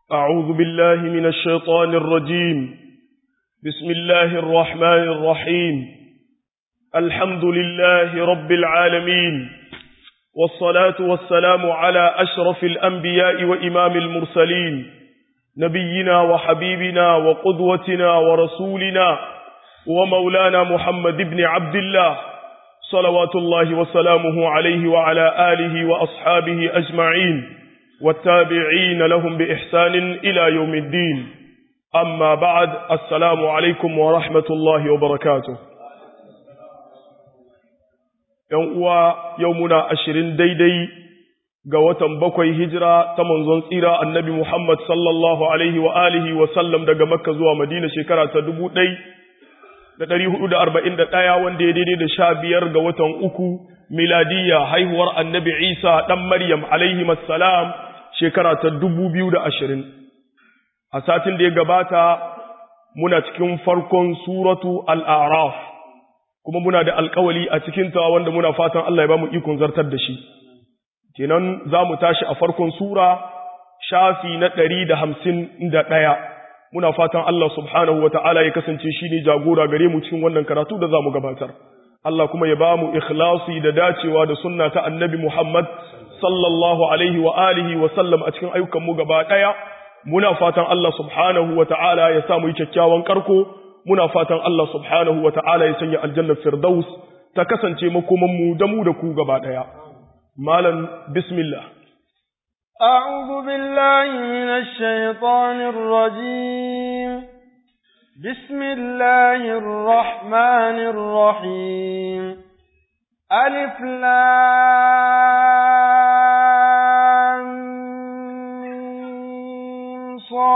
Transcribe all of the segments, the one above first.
أعوذ بالله من الشيطان الرجيم بسم الله الرحمن الرحيم الحمد لله رب العالمين والصلاة والسلام على أشرف الأنبياء وإمام المرسلين نبينا وحبيبنا وقدوتنا ورسولنا ومولانا محمد بن عبد الله صلوات الله وسلامه عليه وعلى آله وأصحابه أجمعين والتابعين لهم بإحسان إلى يوم الدين أما بعد السلام عليكم ورحمة الله وبركاته يومنا أشرين ديدي قوة بكوي هجرة تمنزون سيرة النبي محمد صلى الله عليه وآله وسلم دقى مكة زوى مدينة شكرة تدبو دي da ɗari hudu da arba'in da ɗaya wanda ya daidai da sha biyar ga watan uku miladiyya haihuwar annabi isa ɗan maryam alaihi salam shekara ta dubu biyu da ashirin a satin da ya gabata muna cikin farkon suratu al'araf kuma muna da alkawali a cikinta wanda muna fatan Allah ya ba mu ikon zartar da shi kenan za mu tashi a farkon sura shafi na ɗari da hamsin da ɗaya muna fatan Allah subhanahu wata'ala ya kasance shi ne jagora gare mu cikin wannan karatu da za mu gabatar. Allah kuma ya ba mu ikhlasi da dacewa da sunna ta annabi Muhammad sallallahu alaihi wa alihi wa sallam a cikin ayyukan mu gaba ɗaya. Muna fatan Allah subhanahu wata'ala ya sa mu yi kyakkyawan karko, muna fatan Allah subhanahu wata'ala ya sanya aljannar Firdaus ta kasance makoman mu da mu da ku gaba ɗaya. Malam bismillah. أعوذ بالله من الشيطان الرجيم بسم الله الرحمن الرحيم ألف لام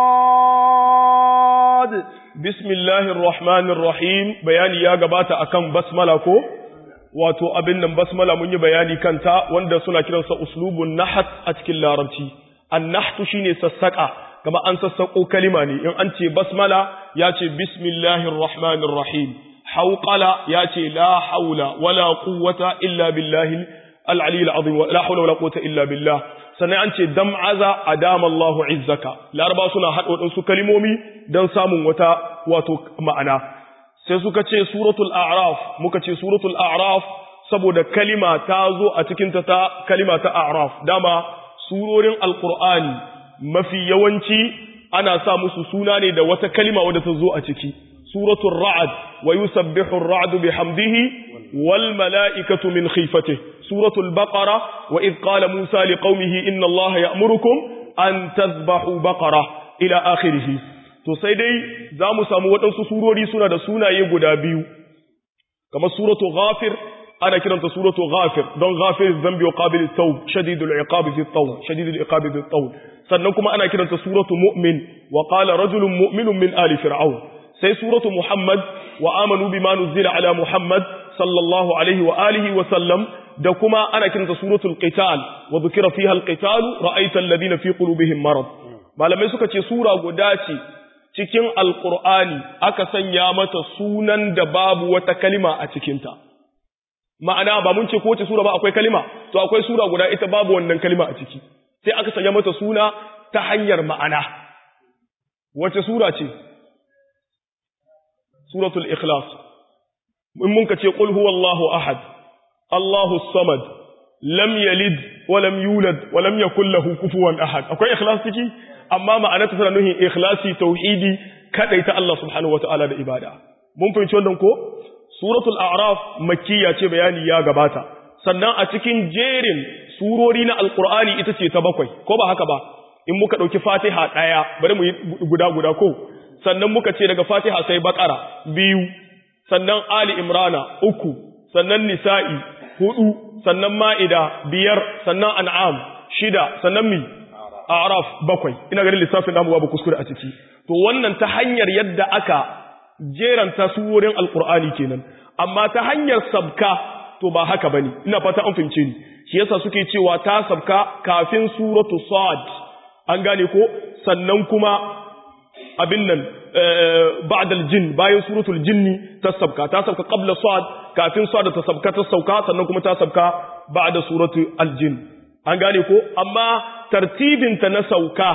صاد بسم الله الرحمن الرحيم بياني يا gabata akan basmala ko wato abin nan basmala mun yi bayani kanta wanda suna kiransa uslubun nahat a cikin larabci annahtu shine sassaka kama an sassako kalima ne in an ce basmala ya ce bismillahir rahmanir rahim hauqala ya ce la haula wala quwwata illa billahi al-ali al-azim la haula wala quwwata illa billah sannan an ce dam'aza adama Allahu izzaka laraba suna haɗo su kalimomi don samun wata wato ma'ana sai suka ce suratul a'raf muka ce suratul a'raf saboda kalima ta zo a cikin ta ta kalima ta a'raf dama surorin alqur'ani mafi yawanci ana sa musu suna ne da wata kalima wadda ta zo a ciki suratul ra'd wa yusabbihu ar-ra'du bihamdihi wal mala'ikatu min khifatihi suratul baqara wa id qala musa liqaumihi inna allaha ya'murukum an tadhbahu baqara ila akhirih to sai dai za mu samu waɗansu surori suna da sunaye guda biyu kamar suratu ghafir ana kiranta suratu ghafir don ghafir zambi wa qabil tawb shadidul iqabi fi tawb shadidul iqabi fi tawb sannan kuma ana kiranta suratu mu'min wa qala rajulun mu'minun min ali fir'aun sai suratu muhammad wa amanu bima nuzila ala muhammad sallallahu alaihi wa alihi wa sallam da kuma ana kiranta suratul qital wa dhukira fiha al-qital ra'aita alladhina fi qulubihim marad malamai suka ce sura guda ce cikin alƙur'ani aka sanya mata sunan da babu wata kalima a cikinta ma'ana ba mun ce ko wace sura ba akwai kalima to akwai sura guda ita babu wannan kalima a ciki sai aka sanya mata suna ta hanyar ma'ana wace sura ce suratul ikhlas in mun ka ce qul huwallahu ahad allahu samad lam yalid wa lam yulad wa lam yakul lahu kufuwan ahad akwai ikhlas ciki amma ma'anarta tana nuhin ikhlasi tauhidi kadaita Allah subhanahu wataala da ibada mun fahimci wannan ko suratul a'raf makkiya ce bayani ya gabata sannan a cikin jerin surori na alqur'ani ita ce ta bakwai ko ba haka ba in muka dauki fatiha daya bari mu yi guda guda ko sannan muka ce daga fatiha sai baqara biyu sannan ali imrana uku sannan nisa'i hudu sannan ma'ida biyar sannan an'am shida sannan mi araf bakwai ina ganin lissafin namu babu kuskure a ciki to wannan ta hanyar yadda aka jeranta surorin alqur'ani kenan amma ta hanyar sabka to ba haka bane ina fata an fahimce ni shi yasa suke cewa ta sabka kafin suratu sad an gane ko sannan kuma abin nan ba'dal jin bayan suratul jinni ta sabka ta sabka qabla sad kafin sad ta sabka ta sauka sannan kuma ta sabka ba'da suratul aljin an gane ko amma tartibinta na sauka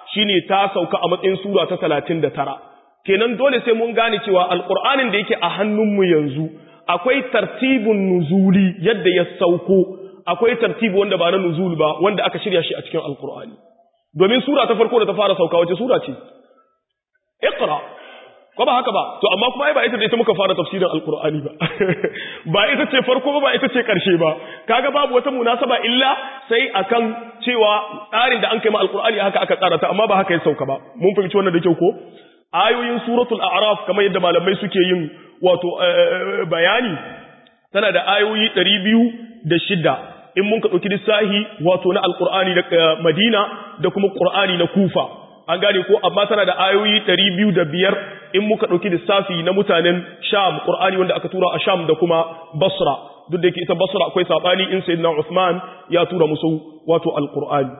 shine ta sauka a matsayin sura ta 39 kenan dole sai mun gane cewa alqur'anin da yake a hannunmu yanzu akwai tartibun nuzuli yadda ya sauko akwai tartibi wanda ba na nuzul ba wanda aka shirya shi a cikin alqur'ani domin sura ta farko da ta fara sauka wace sura ce iqra ko ba haka ba to amma kuma ai ba ita da ita muka fara tafsirin alqur'ani ba ba ita ce farko ba ba ita ce karshe ba kaga babu wata munasaba illa sai akan cewa tsarin da an kai ma alqur'ani haka aka tsara ta amma ba haka ya sauka ba mun fahimci wannan da kyau ko ayoyin suratul a'raf kamar yadda malamai suke yin wato bayani tana da ayoyi 206 in mun ka dauki lissahi wato na alqur'ani da Madina da kuma qur'ani na Kufa an gane ko amma tana da ayoyi ɗari biyu da biyar in muka ɗauki lissafi na mutanen sham ƙur'ani wanda aka tura a sham da kuma basra duk da yake ita basra akwai saɓani in sayyidina usman ya tura musu wato alƙur'ani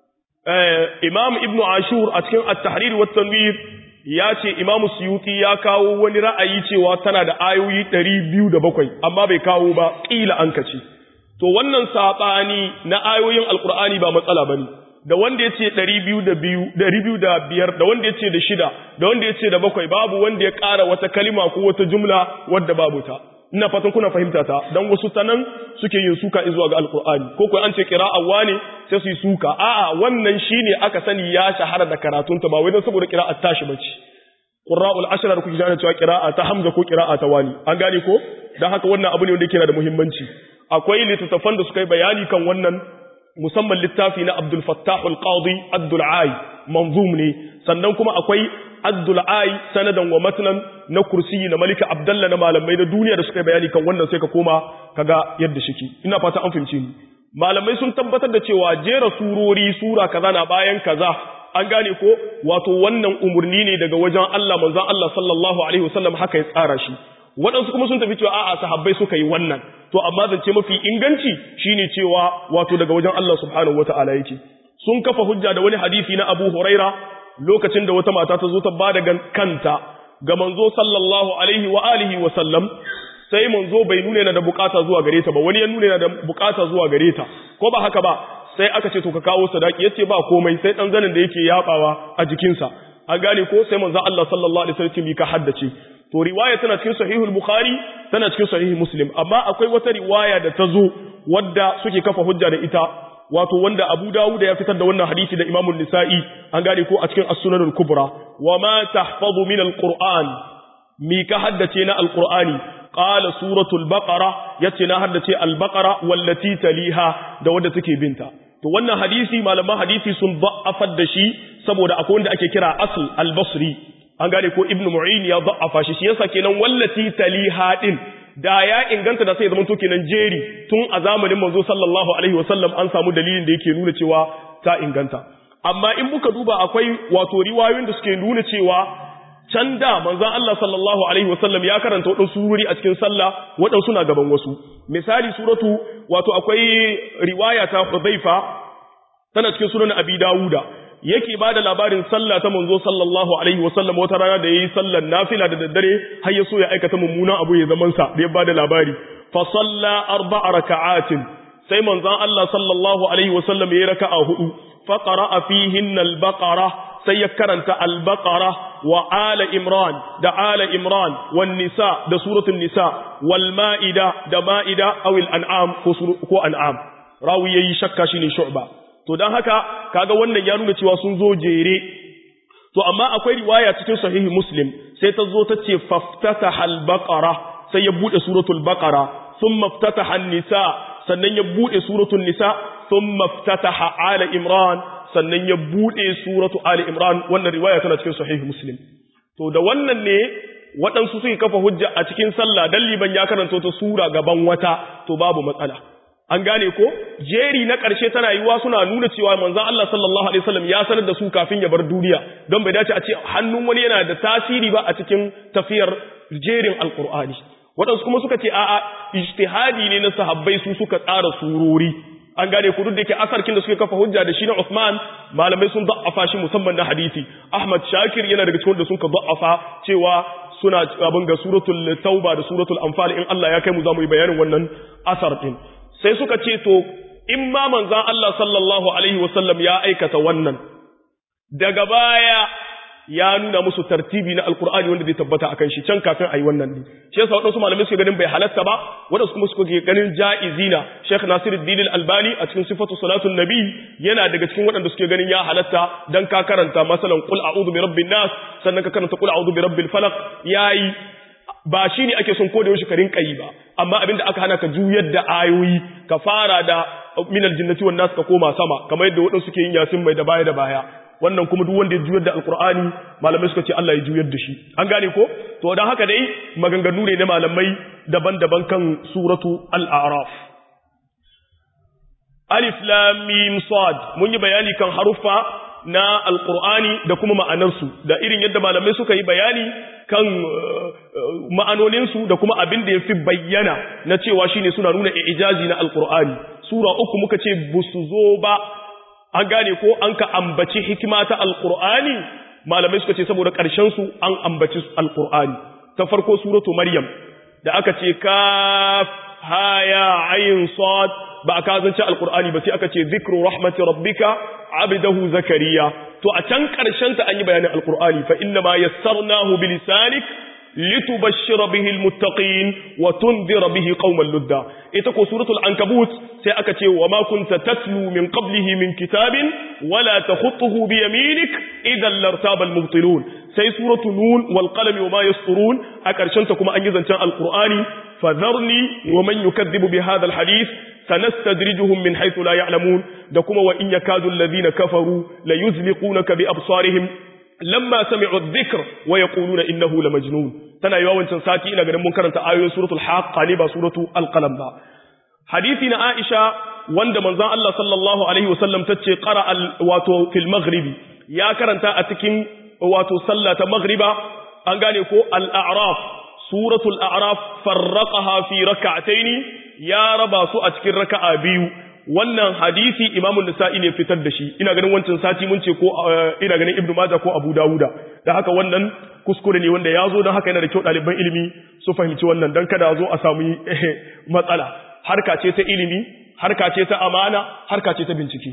imam ibnu ashur a cikin at-tahrir wa tanwir ya ce imam suyuti ya kawo wani ra'ayi cewa tana da ayoyi ɗari biyu da bakwai amma bai kawo ba ƙila an kace to wannan saɓani na ayoyin alƙur'ani ba matsala bane da wanda ya ce ɗari biyu da biyu ɗari biyu da biyar da wanda ya ce da shida da wanda ya ce da bakwai babu wanda ya ƙara wata kalima ko wata jumla wadda babu ta ina fatan kuna fahimta ta dan wasu ta nan suke yin suka zuwa ga alkur'ani ko kuwa an ce qira'a ne sai su yi suka a'a wannan shine aka sani ya shahara da karatun ta ba wai dan saboda qira'a tashi bace qurra'ul ashra da kuke jana cewa qira'a ta hamza ko qira'a ta wani an gane ko dan haka wannan abu ne wanda yake da muhimmanci akwai littattafan da suka yi bayani kan wannan musamman littafi na Abdul Fattah al-Qadi Abdul Ai manzum ne sannan kuma akwai Abdul Ai sanadan wa matnan na kursiyi na Malika Abdullah na malamai na duniya da suka bayani kan wannan sai ka koma kaga yadda shiki ina fata an fahimce ni malamai sun tabbatar da cewa jera surori sura kaza na bayan kaza an gane ko wato wannan umurni ne daga wajen Allah manzon Allah sallallahu alaihi wasallam haka ya tsara shi waɗansu kuma sun tafi cewa a'a sahabbai suka yi wannan to amma zance mafi inganci shine cewa wato daga wajen Allah subhanahu wataala yake sun kafa hujja da wani hadisi na Abu Huraira lokacin da wata mata ta zo ta bada kanta ga manzo sallallahu alaihi wa alihi wa sallam sai manzo bai nuna yana da bukata zuwa gare ta ba wani ya nuna yana da bukata zuwa gare ta ko ba haka ba sai aka ce to ka kawo sadaki yace ba komai sai dan zanin da yake yabawa a jikinsa an gane ko sai manzo Allah sallallahu alaihi wasallam ka haddace to riwaya tana cikin sahihul bukhari tana cikin sahih muslim amma akwai wata riwaya da ta zo wadda suke kafa hujja da ita wato wanda abu dawud ya fitar da wannan hadisi da imamu nisa'i an gane ko a cikin as-sunanul kubra wa ma tahfazu min al-qur'an mi ka haddace na al-qur'ani qala suratul baqara yace na haddace al-baqara wallati taliha da wadda take binta to wannan hadisi malaman hadisi sun da'afar da shi saboda akwai wanda ake kira asl al-basri an gane ko ibnu mu'in ya da'afa shi shi yasa kenan wallati taliha din da ya inganta da sai zaman to kenan jeri tun a zamanin manzo sallallahu alaihi wasallam an samu dalilin da yake nuna cewa ta inganta amma in muka duba akwai wato riwayoyin da suke nuna cewa can da manzon Allah sallallahu alaihi wasallam ya karanta wadansu surori a cikin sallah wadansu na gaban wasu misali suratu wato akwai riwaya ta Hudhaifa tana cikin sunan Abi Dawuda yake ba da labarin sallah ta manzo sallallahu alaihi wasallam wata rana da yayi sallar nafila da daddare har ya so ya aikata mummunan abu ya zaman sa da ya ba da labari fa salla arba'a raka'atin sai manzon Allah sallallahu alaihi wasallam yayi raka'a hudu fa qara'a fihinna al-baqara sai ya karanta al-baqara wa ala imran da ala imran wan nisa da suratul nisa wal ma'ida da ma'ida aw al-an'am ko an'am rawi yayi shakka shine shu'ba to don haka kaga wannan ya nuna cewa sun zo jere to amma akwai riwaya cikin sahihi muslim sai ta zo ta ce faftataha al-baqara sai ya bude suratul baqara thumma ftataha an-nisa sannan ya bude suratul nisa thumma ftataha ala imran sannan ya bude suratu ali imran wannan riwaya tana cikin sahihi muslim to da wannan ne waɗansu suke kafa hujja a cikin sallah dan liban ya karanta ta sura gaban wata to babu matsala an gane ko jeri na ƙarshe tana yiwa suna nuna cewa manzon Allah sallallahu alaihi wasallam ya sanar da su kafin ya bar duniya don bai dace a ce hannun wani yana da tasiri ba a cikin tafiyar jerin alqur'ani waɗansu kuma suka ce a'a ijtihadi ne na sahabbai su suka tsara surori an gane ku duk da ke asarkin da suke kafa hujja da shi na Uthman malamai sun da'afa shi musamman na hadisi Ahmad Shakir yana daga cikin da sun ka da'afa cewa suna abin ga suratul tauba da suratul anfal in Allah ya kai mu zamu yi bayanin wannan asar din sai suka ce to in ma manzan Allah sallallahu Alaihi wasallam ya aikata wannan daga baya ya nuna musu tartibi na alkur'ani wanda zai tabbata akan shi can kafin ayi wannan ne shi yasa wadansu malamai suke ganin bai halatta ba wadansu kuma suke ganin jaizina Sheikh Nasiruddin Al-Albani a cikin sifatu salatul nabi yana daga cikin wadanda suke ganin ya halatta dan ka karanta masalan qul a'udhu bi rabbin nas sannan ka karanta qul a'udhu bi rabbil falaq yayi ba shi ne ake son koda yaushe ka rinka yi ba amma abinda aka hana ka juyar da ayoyi ka fara da minal jinnati wan nas ka koma sama kamar yadda wadansu suke yin yasin mai da baya da baya wannan kuma duk wanda ya juyar da alkur'ani malamai suka ce Allah ya juyar da shi an gane ko to dan haka dai maganganu ne na malamai daban-daban kan suratu al-a'raf alif lam mim sad mun yi bayani kan haruffa na alkur'ani da kuma ma'anarsu da irin yadda malamai suka yi bayani kan ma'anoninsu da kuma abin da ya fi bayyana na cewa shine suna nuna ijazi na alkur'ani sura uku muka ce busu zo ba an gane ko an ka ambaci hikima ta alkur'ani malamai suka ce saboda ƙarshen su an ambaci alkur'ani ta farko suratu maryam da aka ce kaf haya ayin sad ba aka zance alkur'ani ba sai aka ce zikru rahmati rabbika abdahu zakariya to a can ƙarshen ta an yi bayanin alkur'ani fa inna ma yassarnahu bilisanik litubashshira bihi almuttaqin wa tunzira bihi qauman ludda ita ko suratul ankabut sai aka ce wa ma kunta tatlu min qablihi min kitabin wala takhutuhu bi yaminik idan lartaba almubtilun sai suratul nun wal qalami wa ma yasturun a karshen ta kuma an yi zancen alqur'ani fadharni wa man yukaththibu bi hadha alhadith sanastadrijuhum min haythu la ya'lamun da kuma wa in yakadu alladhina kafaru la yuzliqunaka bi absarihim lamma sami'u adh-dhikr wa yaquluna innahu lamajnun tana yawa wancan sati ina ganin mun karanta ayoyin suratul haqqa ne ba suratu al-qalam ba hadisi na Aisha wanda manzon Allah sallallahu alaihi wasallam tace qara wato fil maghribi ya karanta a cikin wato sallah ta maghriba an gane ko al-a'raf suratul a'raf farraqaha fi rak'ataini ya raba su a cikin raka'a biyu wannan hadisi imamu nisa'i ne fitar da shi ina ganin wancan sati mun ce ko ina ganin ibnu majah ko abu dawuda da haka wannan kuskure ne wanda ya zo don haka yana da kyau ɗaliban ilimi su fahimci wannan don kada zo a samu matsala harka ce ta ilimi harka ce ta amana harka ce ta bincike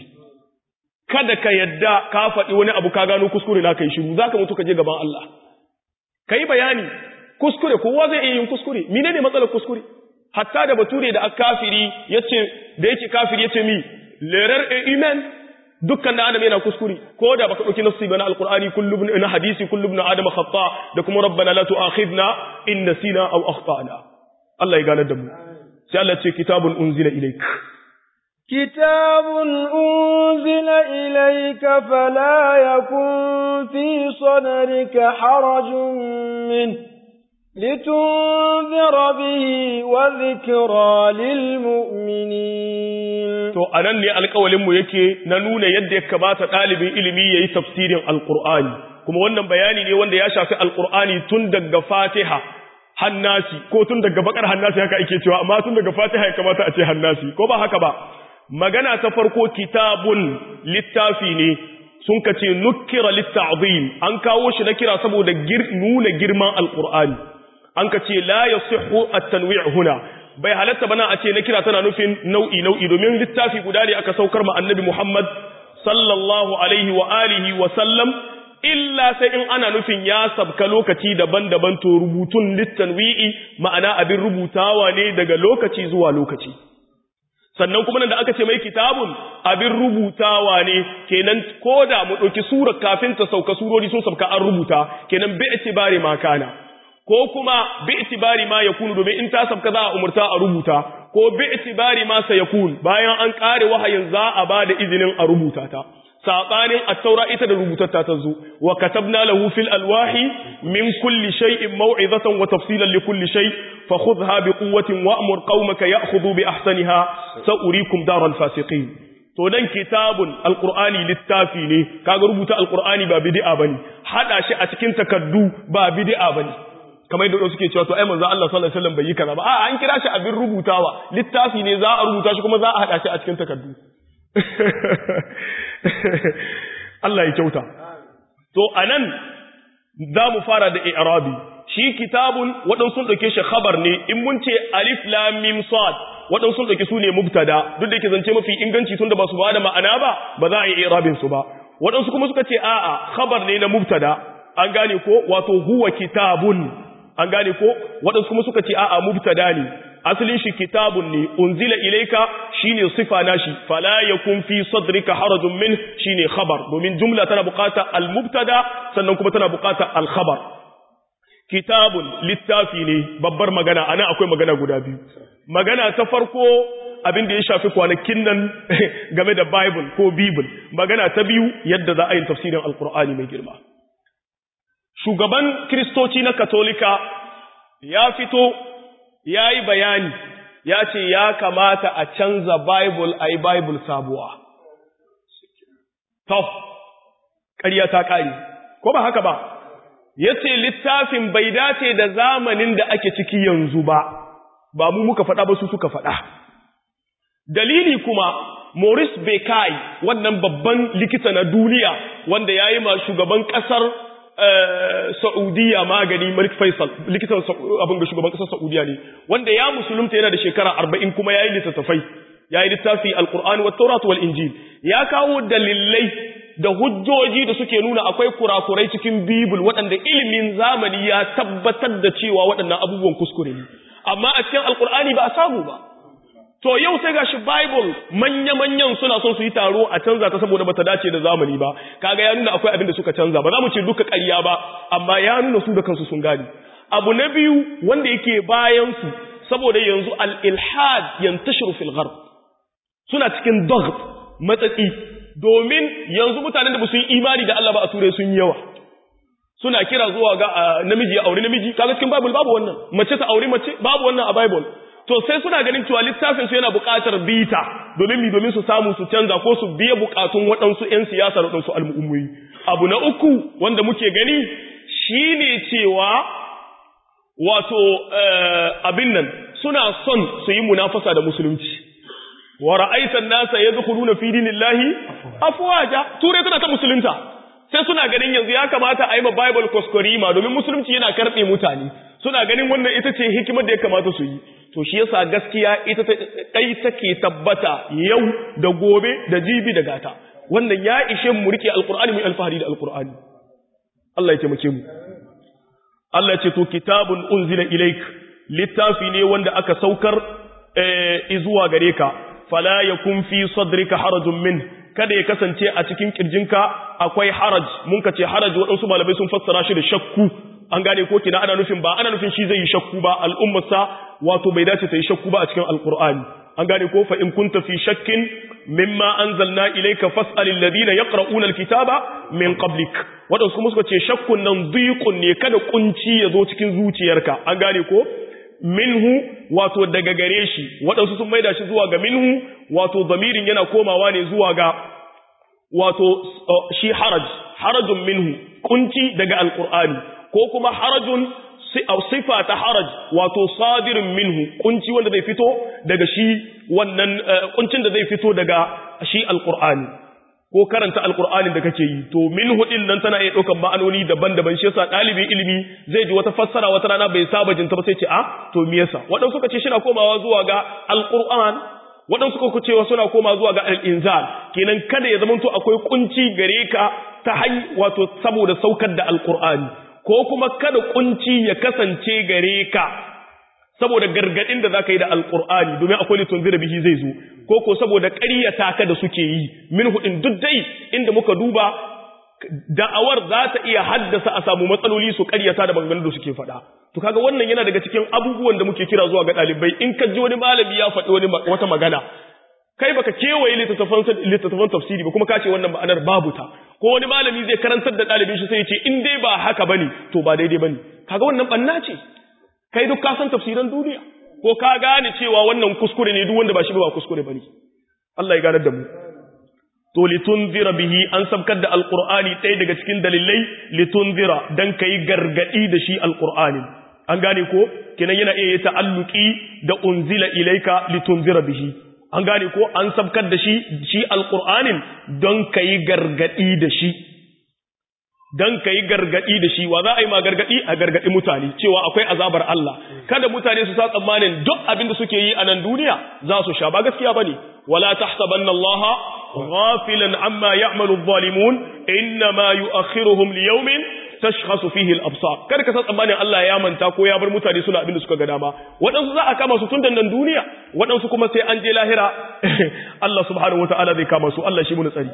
kada ka yadda ka faɗi wani abu ka gano kuskure na kai shiru zaka mutu ka je gaban Allah kai bayani kuskure kowa zai iya yin kuskure menene matsalar kuskure hatta da bature da kafiri yace da yake kafiri yace mi lerar e iman dukkan da adam yana kuskure ko da baka dauki nafsi bana alqur'ani kullu ibn na hadisi kullu ibn adam khata da kuma rabbana la tu'akhidna in nasina aw akhtana Allah ya gane da mu sai Allah ce kitabun unzila ilayk كتاب أنزل إليك فلا يكن في صدرك حرج منه لتنذر به وذكرى للمؤمنين to anan ne alƙawalinmu yake na nuna yadda ya kamata ɗalibin ilimi yayi tafsirin alqur'ani kuma wannan bayani ne wanda ya shafi alqur'ani tun daga fatiha hannasi ko tun daga bakar hannasi haka ake cewa amma tun daga fatiha ya kamata a ce hannasi ko ba haka ba magana ta farko kitabun littafi ne sun ka ce nukkira litta'zim an kawo shi na kira saboda nuna girman alqur'ani an ka ce la yasihhu at-tanwi' huna bai halatta bana a ce na kira tana nufin nau'i nau'i domin littafi guda ne aka saukar ma annabi Muhammad sallallahu alaihi wa alihi wa sallam illa sai in ana nufin ya sabka lokaci daban-daban to rubutun littanwi'i ma'ana abin rubutawa ne daga lokaci zuwa lokaci sannan kuma nan da aka ce mai kitabun abin rubutawa ne kenan koda mu ɗauki surar kafin ta sauka surori sun sauka an rubuta kenan bi itibari ma kana ko kuma bi itibari ma yakunu domin in ta sabka za a umurta a rubuta ko bi itibari ma sayakun bayan an kare wahayin za a ba da izinin a rubuta ta sabanin at-taura ita da rubutatta ta zo wa katabna lahu fil alwahi min kulli shay'in maw'izatan wa tafsilan li kulli shay fa khudha bi quwwatin wa'mur qaumaka ya'khudhu bi ahsaniha sa'urikum daral fasiqin to dan kitabun alqur'ani littafi ne kaga rubuta alqur'ani ba bid'a bane hada shi a cikin takaddu ba bid'a bane kamar yadda suke cewa to ai manzo Allah sallallahu alaihi wasallam bai yi kaza ba a an kira shi abin rubutawa littafi ne za a rubuta shi kuma za a hada shi a cikin takaddu Allah ya kyauta to anan za mu fara da i'rabi shi kitabun waɗansu sun ɗauke shi khabar ne in mun ce alif lam mim sad waɗansu sun ɗauke su ne mubtada duk da yake zance mafi inganci tunda ba su ba da ma'ana ba ba za a yi i'rabin su ba waɗansu kuma suka ce a'a khabar ne na mubtada an gane ko wato huwa kitabun an gane ko waɗansu kuma suka ce a'a mubtada ne asalin shi kitabun ne unzila ilayka shine sifa nashi fala yakun fi sadrika harajun min shine khabar domin jumla tana bukata al mubtada sannan kuma tana bukata al khabar kitabun littafi ne babbar magana anan akwai magana guda biyu magana ta farko abin da ya shafi kwanakin nan game da bible ko bible magana ta biyu yadda za a yi tafsirin alkur'ani mai girma shugaban kristoci na katolika ya fito ya yi bayani ya ce ya kamata a canza bible a yi bible sabuwa to ƙarya ta ƙari ko ba haka ba ya ce littafin bai dace da zamanin da ake ciki yanzu ba ba mu muka faɗa ba su suka faɗa dalili kuma Maurice Bekai wannan babban likita na duniya wanda ya yi ma shugaban ƙasar Saudiya magani Malik Faisal likitan abin ga shugaban ƙasar Saudiya ne wanda ya musulunta yana da shekara arba'in kuma ya yi littattafai ya yi littafi Al-Qur'an wa Taurat wal Injil ya kawo dalilai da hujjoji da suke nuna akwai kurakurai cikin Bible waɗanda ilimin zamani ya tabbatar da cewa waɗannan abubuwan kuskure ne amma a cikin Al-Qur'ani ba a samu ba to yau sai gashi Bible manya-manyan suna son su yi taro a canza ta saboda bata dace da zamani ba kaga ya nuna akwai abin da suka canza ba za mu ce duka ƙarya ba amma ya nuna su da kansu sun gane abu na biyu wanda yake bayan su saboda yanzu al-ilhad yantashiru fil gharb suna cikin daghd matsatsi domin yanzu mutanen da ba su yi imani da Allah ba a turai sun yi yawa suna kira zuwa ga namiji ya aure namiji kaga cikin Bible babu wannan mace ta aure mace babu wannan a Bible to sai suna ganin cewa littafin su yana buƙatar bita domin mi domin su samu su canza ko su biya buƙatun waɗansu ƴan siyasa da waɗansu al'ummomi abu na uku wanda muke gani shine cewa wato abin nan suna son su yi munafasa da musulunci wa ra'aitan nasa yadkhuluna fi dinillahi afwaja turai tana ta musulunta sai suna ganin yanzu ya kamata a yi ma bible kuskurima domin musulunci yana karɓe mutane suna ganin wannan ita ce hikimar da ya kamata su yi to shi yasa gaskiya ita kai take tabbata yau da gobe da jibi da gata wannan ya ishe mu rike alqur'ani mu alfahari da alqur'ani Allah ya taimake mu Allah ya ce to kitabun unzila ilaik littafi ne wanda aka saukar eh zuwa gare ka fala yakun fi sadrika harajun min kada ya kasance a cikin kirjinka akwai haraj mun ka ce haraj waɗansu malamai sun fassara shi da shakku an gane ko kina ana nufin ba ana nufin shi zai yi shakku ba al'ummarsa wato bai dace ta yi shakku ba a cikin alqur'ani an gane ko fa in kunta fi shakkin mimma anzalna ilayka fas'al alladhina yaqra'una alkitaba min qablik wadansu kuma suka ce shakkun nan dhiqun ne kada kunci ya zo cikin zuciyarka an gane ko minhu wato daga gare shi wadansu sun maida shi zuwa ga minhu wato zamirin yana komawa ne zuwa ga wato shi haraj harajun minhu kunci daga alqur'ani ko kuma harajun sifa ta haraj wato sadirin minhu kunci wanda zai fito daga shi wannan kuncin da zai fito daga shi alqur'ani ko karanta alqur'anin da kake yi to minhu din nan tana iya daukan ma'anoni daban-daban shi yasa dalibin ilimi zai ji wata fassara wata rana bai saba jinta ba sai ce a to me yasa wadan suka ce shina komawa zuwa ga alqur'an wadan suka ce suna koma zuwa ga al-inzal kenan kada ya zamanto akwai kunci gare ka ta hanyar wato saboda saukar da alqur'ani ko kuma kada kunci ya kasance gare ka saboda gargadin da zaka yi da alqur'ani domin akwai litun zira bihi zai zo ko ko saboda ƙaryata ka da suke yi min hudin duk dai inda muka duba da'awar za ta iya haddasa a samu matsaloli su ƙaryata da maganganun da suke faɗa to kaga wannan yana daga cikin abubuwan da muke kira zuwa ga ɗalibai in ka ji wani malami ya faɗi wani wata magana kai baka kewaye littattafan tafsiri ba kuma ka ce wannan ma'anar babu ta ko wani malami zai karantar da ɗalibin shi sai ya ce in dai ba haka bane to ba daidai bane kaga wannan banna ce kai duk ka san tafsiran duniya ko ka gane cewa wannan kuskure ne duk wanda ba shi ba kuskure bane Allah ya ganar da mu to litunzira bihi an sabkar da alqur'ani ɗaya daga cikin dalilai litunzira dan kai gargadi da shi alqur'ani an gane ko kenan yana iya ta'alluki da unzila ilaika litunzira bihi an gane ko an sabkar da shi shi alqur'anin don kai gargadi da shi dan kai gargadi da shi wa za a yi ma gargadi a gargadi mutane cewa akwai azabar Allah kada mutane su sa tsammanin duk abin da suke yi a nan duniya za su sha ba gaskiya bane wala tahsabanna Allah ghafilan amma ya'malu adh-dhalimun inma yu'akhiruhum li yawmin tashkhasu fihi al-absar kar ka san tsammanin Allah ya manta ko ya bar mutane suna abin da suka ga dama waɗansu za a kama su tun da nan duniya waɗansu kuma sai an je lahira Allah subhanahu wataala zai kama su Allah shi mu tsari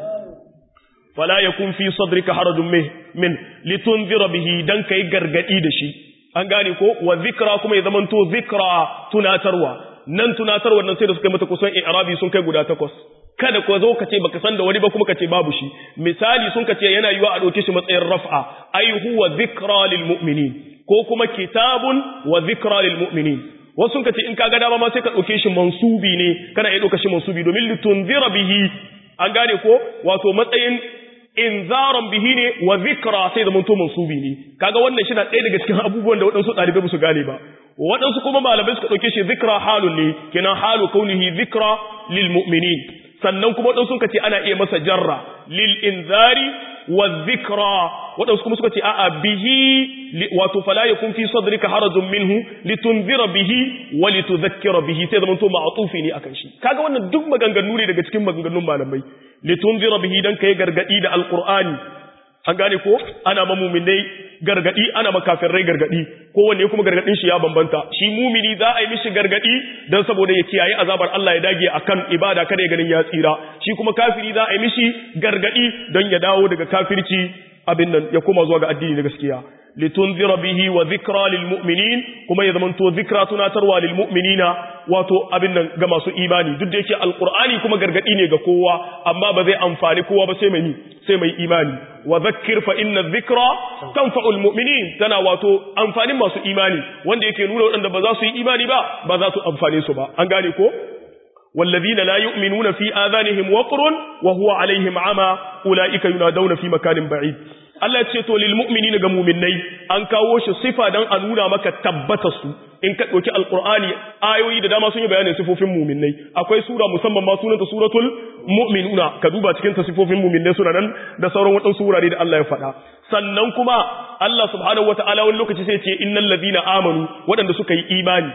fala yakun fi sadrika harajun min min litunzira bihi dan kai gargadi da shi an gane ko wa zikra kuma ya zamanto zikra tunatarwa nan tunatarwa nan sai da suka yi mata kusan i'rabi sun kai guda takwas kada ko zo ka ce baka san da wani ba kuma ka ce babu shi misali sun ka ce yana yiwa a ɗauke shi matsayin raf'a ai huwa zikra lil mu'minin ko kuma kitabun wa zikra lil mu'minin wasu sun ka ce in ka ga dama ma sai ka ɗauke shi mansubi ne kana iya ɗauka shi mansubi domin litunzira bihi an gane ko wato matsayin inzaran bihi ne wa zikra sai da manto mansubi ne kaga wannan shi na ɗaya daga cikin abubuwan da waɗansu ɗalibai ba su gane ba waɗansu kuma malamai suka ɗauke shi zikra halun ne kenan halu kaunihi zikra lil mu'minin sannan kuma waɗansu suka ce ana iya masa jarra lil inzari wa zikra waɗansu kuma suka ce a'a bihi wato fala yakun fi sadrika harajun minhu litunzira bihi wa litudhakkira bihi sai zaman to ma'tufi ne akan shi kaga wannan duk maganganu ne daga cikin maganganun malamai litunzira bihi dan kai gargadi da alqur'ani an gane ko ana ma muminai gargadi ana ma kafirai gargadi kowanne kuma gargadin shi ya bambanta shi mumini za a yi mishi gargadi dan saboda ya kiyaye azabar Allah ya dage akan ibada kada ya ganin ya tsira shi kuma kafiri za a yi mishi gargadi don ya dawo daga kafirci abin nan ya koma zuwa ga addini na gaskiya litunzira bihi wa dhikra lil mu'minin kuma ya zamanto dhikra tunatarwa lil mu'minina wato abin nan ga masu imani duk da yake alqur'ani kuma gargadi ne ga kowa amma ba zai amfani kowa ba sai mai ni sai mai imani wa dhakkir fa inna dhikra tanfa'ul mu'minin tana wato amfanin masu imani wanda yake nuna wadanda ba za su yi imani ba ba za su amfane su ba an gane ko والذين لا يؤمنون في آذانهم وقر وهو عليهم عمى أولئك ينادون في مكان بعيد Allah ce to lil mu'minina ga mu'minnai an kawo shi sifa dan a nuna maka tabbata su in ka dauki alqur'ani ayoyi da dama sun yi bayanin sifofin mu'minnai akwai sura musamman ma sunanta suratul mu'minuna ka duba cikin ta sifofin mu'minnai suna nan da sauran wadansu wurare da Allah ya faɗa sannan kuma Allah subhanahu wataala wani lokaci sai ce innal ladina amanu wadanda suka yi imani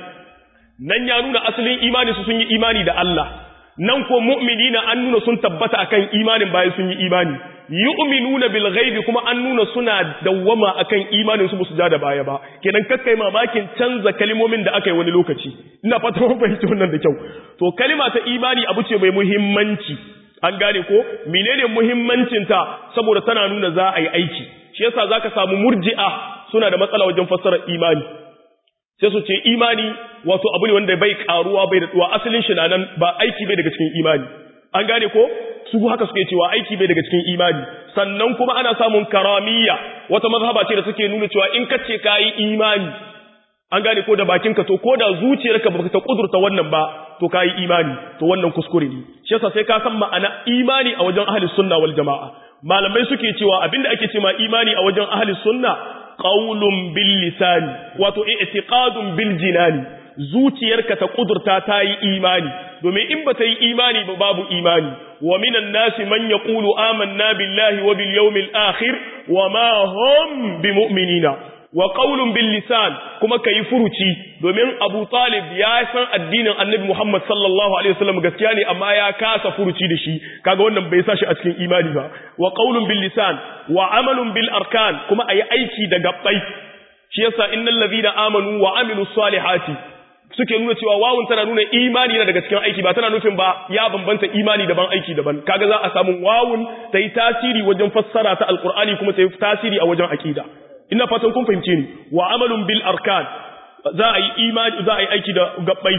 nan ya nuna asalin imani su sun yi imani da Allah nan ko mu'minina an nuna sun tabbata akan imanin bayan sun yi imani yu'minuna bil ghaibi kuma an nuna suna dawwama akan imanin su musu ja da baya ba kenan kakkai mamakin canza kalmomin da aka yi wani lokaci ina fata mun fahimci wannan da kyau to kalima ta imani abu ce mai muhimmanci an gane ko menene muhimmancin ta saboda tana nuna za a yi aiki shi yasa zaka samu murji'a suna da matsala wajen fassarar imani sai su ce imani wato abu ne wanda bai karuwa bai da tsuwa asalin shi na nan ba aiki bai daga cikin imani an gane ko su haka suke cewa aiki bai daga cikin imani sannan kuma ana samun karamiya wata mazhaba ce da suke nuna cewa in ka ce kayi imani an gane ko da bakinka to ko da zuciyarka ba ta kudurta wannan ba to kayi imani to wannan kuskure ne shi yasa sai ka san ma'ana imani a wajen ahli sunna wal jamaa malamai suke cewa abinda ake cewa imani a wajen ahli sunna qaulun bil lisani wato i'tiqadun bil jinani zuciyarka ta kudurta ta yi imani domin in ba ta yi imani ba babu imani wa minan nasi man yaqulu amanna billahi wa bil yawmil akhir wa ma hum bimu'minina wa qaulun bil lisan kuma kai furuci domin Abu Talib ya san addinin Annabi Muhammad sallallahu alaihi wasallam gaskiya ne amma ya kasa furuci da shi kaga wannan bai sa shi a cikin imani ba wa qaulun bil lisan wa amalun bil arkan kuma ayi aiki da gabbai shi yasa innal ladhina amanu wa amilus salihati suke nuna cewa wawun tana nuna imani na daga cikin aiki ba tana nufin ba ya bambanta imani daban aiki daban kaga za a samu wawun ta yi tasiri wajen fassara ta alqur'ani kuma ta yi tasiri a wajen aqida ina fatan kun fahimce ni wa amalun bil arkan za a yi imani za a yi aiki da gabbai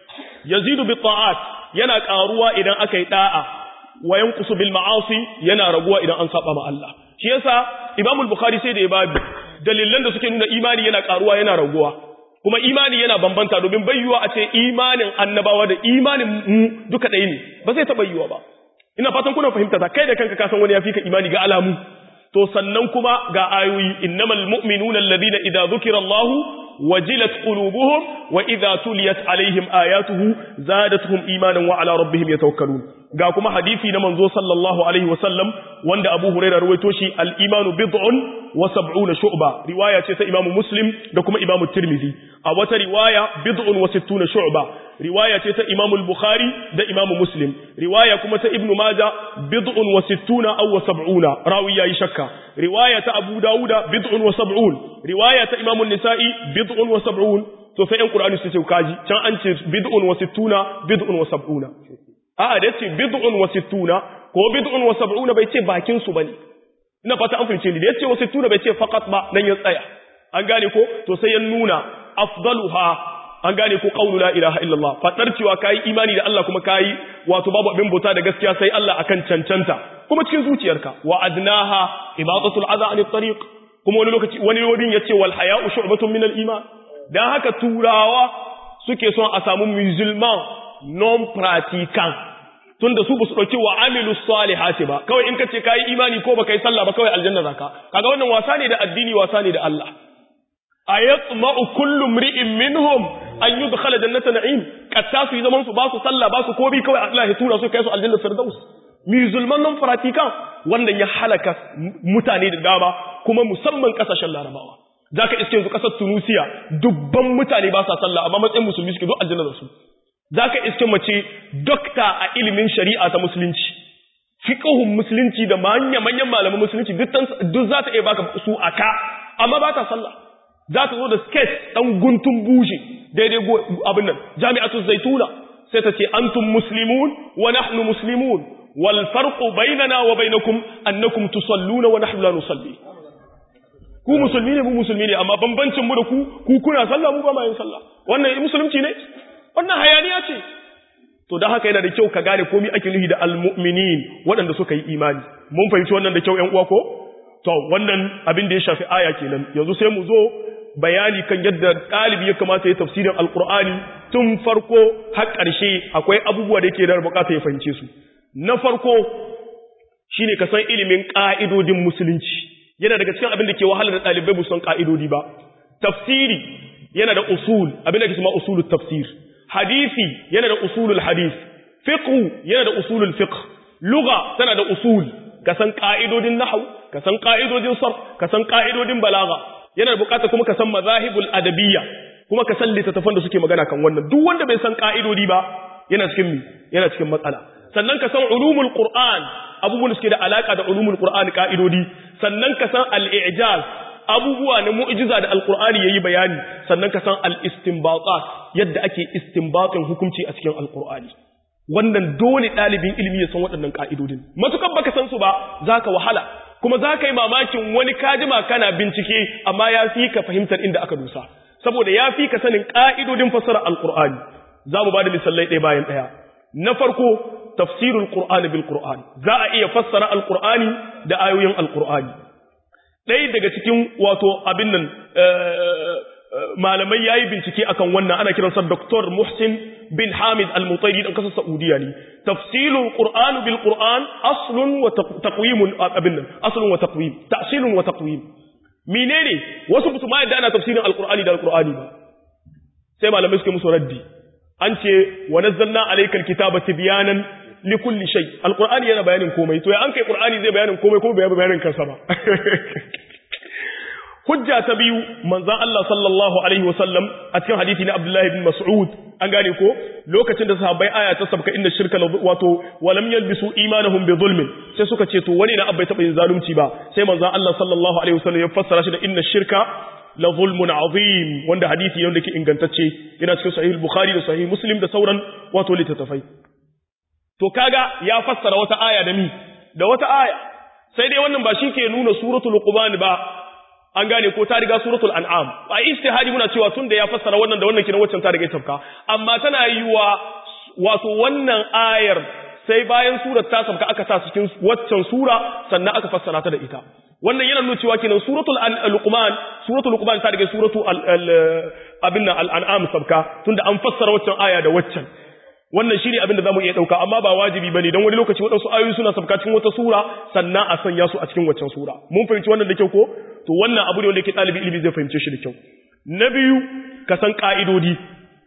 yazidu bi ta'at yana karuwa idan aka yi da'a wa yanqusu bil ma'asi yana raguwa idan an saba ma Allah shi yasa Imam al-Bukhari sai da ya babu dalilan da suke nuna imani yana karuwa yana raguwa kuma imani yana bambanta domin bayyuwa a ce imanin annabawa da imanin mu duka ɗaya ne ba zai taɓa yiwa ba ina fatan kuna fahimta ta kai da kanka ka san wani ya fi ka imani ga alamu to sannan kuma ga ayoyi innamal mu'minuna alladhina idza dhukira Allahu wajilat qulubuhum wa idza tuliyat alaihim ayatuhu zadatuhum imanan wa ala rabbihim yatawakkalun ga kuma hadisi na manzo sallallahu alaihi wasallam wanda Abu Hurairah ruwaito shi al-imanu bid'un wa sab'una shu'ba riwaya ce ta Imam Muslim da kuma Imam Tirmidhi a wata riwaya bid'un wa sittuna shu'ba riwaya ce ta Imam Bukhari da Imam Muslim riwaya kuma ta Ibn Majah bid'un wa sittuna aw wa sab'una rawi yayi shakka riwaya ta Abu Dawuda bid'un wa sab'un riwaya ta Imam An-Nisa'i bid'un wa sab'un to sai ƴan Qur'ani su ce kaji can an ce bid'un wa sittuna bid'un wa sab'una a'a da yace bid'un wa sittuna ko bid'un wa sab'una bai ce bakin su bane ina fata an fahimce ni da yace wa sittuna bai ce faqat ba nan ya tsaya an gane ko to sai ya nuna afdaluha an gane ko qawlu la ilaha illallah fadar cewa kai imani da Allah kuma kai wato babu abin bauta da gaskiya sai Allah akan cancanta kuma cikin zuciyarka wa adnaha ibadatul adha anit tariq kuma wani lokaci wani wurin yace wal haya'u shu'batun min al iman dan haka turawa suke son a samu musulman non pratiquant tunda su basu dauki wa amilu salihati ba kawai in kace kai imani ko baka yi sallah ba kawai aljanna zaka kaga wannan wasa ne da addini wasa ne da Allah ayatma'u kullu mri'in minhum an yudkhala jannata na'im katta su zaman su ba su sallah ba su kobi kawai Allah ya tura su kai su aljanna firdaus musulman non pratiquant wannan ya halaka mutane da dama kuma musamman kasashen larabawa zaka iske yanzu kasar Tunisia dubban mutane ba sa sallah amma matsayin musulmi suke duk aljanna da su zaka iske mace dokta a ilimin shari'a ta musulunci fiqhun musulunci da manya manyan malaman musulunci duk duk za ta iya baka su aka amma ba ta sallah za ta zo da sketch dan guntun buje daidai abin nan jami'atu zaituna sai ta ce antum muslimun wa nahnu muslimun wal farqu bainana wa bainakum annakum tusalluna wa nahnu la nusalli ku musulmi ne mu musulmi ne amma bambancin mu da ku ku kuna sallah mu ba ma yin sallah wannan musulunci ne wannan hayaniya ce to dan haka yana da kyau ka gane komai ake nufi da almu'minin waɗanda suka yi imani mun fahimci wannan da kyau ƴan uwa ko to wannan abin da ya shafi aya kenan yanzu sai mu zo bayani kan yadda ɗalibi ya kamata ya tafsirin alkur'ani tun farko har ƙarshe akwai abubuwa da yake da bukata ya fahimce su na farko shine ka san ilimin ƙa'idodin musulunci yana daga cikin abin da ke wahala da ɗalibai ba san ƙa'idodi ba tafsiri yana da usul abin da ke sama usulul tafsir hadisi yana da usulul hadis fiqh yana da usulul fiqh lugha tana da usul ka san ƙa'idodin nahwu ka san ƙa'idodin sarf ka san ƙa'idodin balagha yana bukata kuma ka san mazahibul adabiyya kuma ka san littattafan da suke magana kan wannan duk wanda bai san ka'idodi ba yana cikin mi yana cikin matsala sannan ka san ulumul qur'an abubuwan da suke da alaka da ulumul qur'an ka'idodi sannan ka san al-i'jaz abubuwa na mu'jiza da alqur'ani yayi bayani sannan ka san al-istinbatat yadda ake istinbatin hukunci a cikin alqur'ani wannan dole ɗalibin ilimi ya san waɗannan ka'idodin matukan baka san su ba zaka wahala kuma za ka yi mamakin wani kajima kana bincike amma ya fi ka fahimtar inda aka dusa saboda ya fi ka sanin ƙa'idodin fassara alƙur'ani za mu ba da misalai ɗaya bayan ɗaya na farko tafsirul ƙur'ani bil ƙur'ani za a iya fassara alƙur'ani da ayoyin alƙur'ani ɗaya daga cikin wato abin nan malamai ya yi bincike akan wannan ana kiransa Dr. Muhsin bin Hamid al-Mutairi dan kasar Saudiya ne tafsilul Qur'an bil Qur'an aslun wa taqwimun abin nan aslun wa taqwim ta'silun wa taqwim menene wasu mutum yadda ana tafsirin al-Qur'ani da al-Qur'ani ba sai malamai suke musu raddi an ce wa nazzalna alaykal kitaba tibyanan li kulli shay al-Qur'ani yana bayanin komai to ya an kai Qur'ani zai bayanin komai kuma bai bayanin kansa ba hujja ta biyu manzan Allah sallallahu alaihi wasallam a cikin hadisi na Abdullahi bin Mas'ud an gane ko lokacin da sahabbai aya ta sabka inda shirka wato walam yalbisu imanahum bi zulmin sai suka ce to wani na abbai taba yin zalunci ba sai manzan Allah sallallahu alaihi wasallam ya fassara shi da inna shirka la zulmun azim wanda hadisi ne wanda ke ingantacce yana cikin sahih bukhari da sahih muslim da sauran wato littattafai to kaga ya fassara wata aya da mi da wata aya sai dai wannan ba shi ke nuna suratul luqman ba an gane ko ta riga suratul an'am a ijtihadi muna cewa tunda ya fassara wannan da wannan kiran waccan ta riga tafka amma tana yiwa wato wannan ayar sai bayan surar ta sabka aka sa cikin waccan sura sannan aka fassara ta da ita wannan yana nuna cewa kenan suratul luqman suratul luqman ta riga suratul abin nan al-an'am sabka tunda an fassara waccan aya da waccan wannan shine abin da zamu iya dauka amma ba wajibi bane dan wani lokaci wadansu ayoyi suna sabka cikin wata sura sannan a sanya su a cikin waccan sura mun fahimci wannan da kyau ko to wannan abu ne wanda yake dalibi ilimi zai fahimce shi da kyau na biyu ka san ka'idodi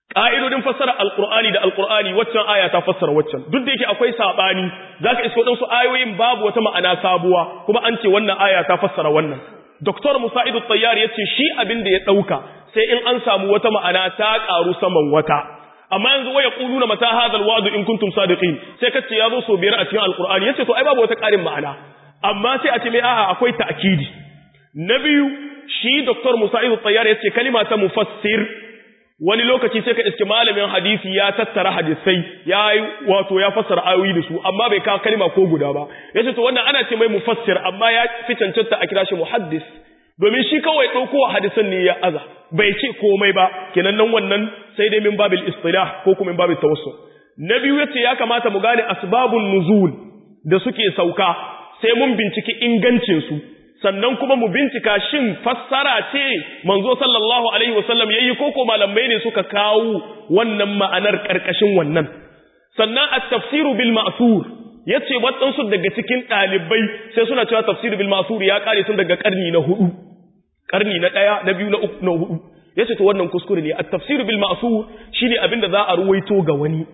ƙa'idodin fassara alƙur'ani da alƙur'ani waccan aya ta fassara waccan duk da yake akwai saɓani za ka iska waɗansu ayoyin babu wata ma'ana sabuwa kuma an ce wannan aya ta fassara wannan doktor musa'idu tsayyar ya ce shi abin da ya ɗauka sai in an samu wata ma'ana ta ƙaru saman wata amma yanzu waya ƙulu na mata hadal wa'adu in kuntum sadiqin sai ka ce ya zo so biyar a cikin alƙur'ani ya ce to ai babu wata ƙarin ma'ana amma sai a ce mai a'a akwai ta'kidi na biyu shi doktor musa'idu tsayyar ya ce kalima ta mufassir wani lokaci sai ka iske malamin hadisi ya tattara hadisai ya yi wato ya fassara ayoyi da su amma bai kawo kalma ko guda ba yace to wannan ana ce mai mufassir amma ya fi cancanta a kira shi muhaddis domin shi kawai ɗauko hadisan ne ya aza bai ce komai ba kenan nan wannan sai dai min babil istilah ko kuma min babil tawassul na biyu yace ya kamata mu gane asbabun nuzul da suke sauka sai mun binciki ingancin su sannan kuma mu bincika shin fassara ce manzo sallallahu alaihi wasallam yayi koko malamai ne suka kawo wannan ma'anar karkashin wannan sannan at-tafsiru bil ma'thur yace waɗansu daga cikin ɗalibai sai suna cewa tafsiru bil ma'thur ya kare tun daga karni na hudu karni na ɗaya na biyu na uku na hudu yace to wannan kuskure ne at-tafsiru bil ma'thur shine abinda za a ruwaito ga wani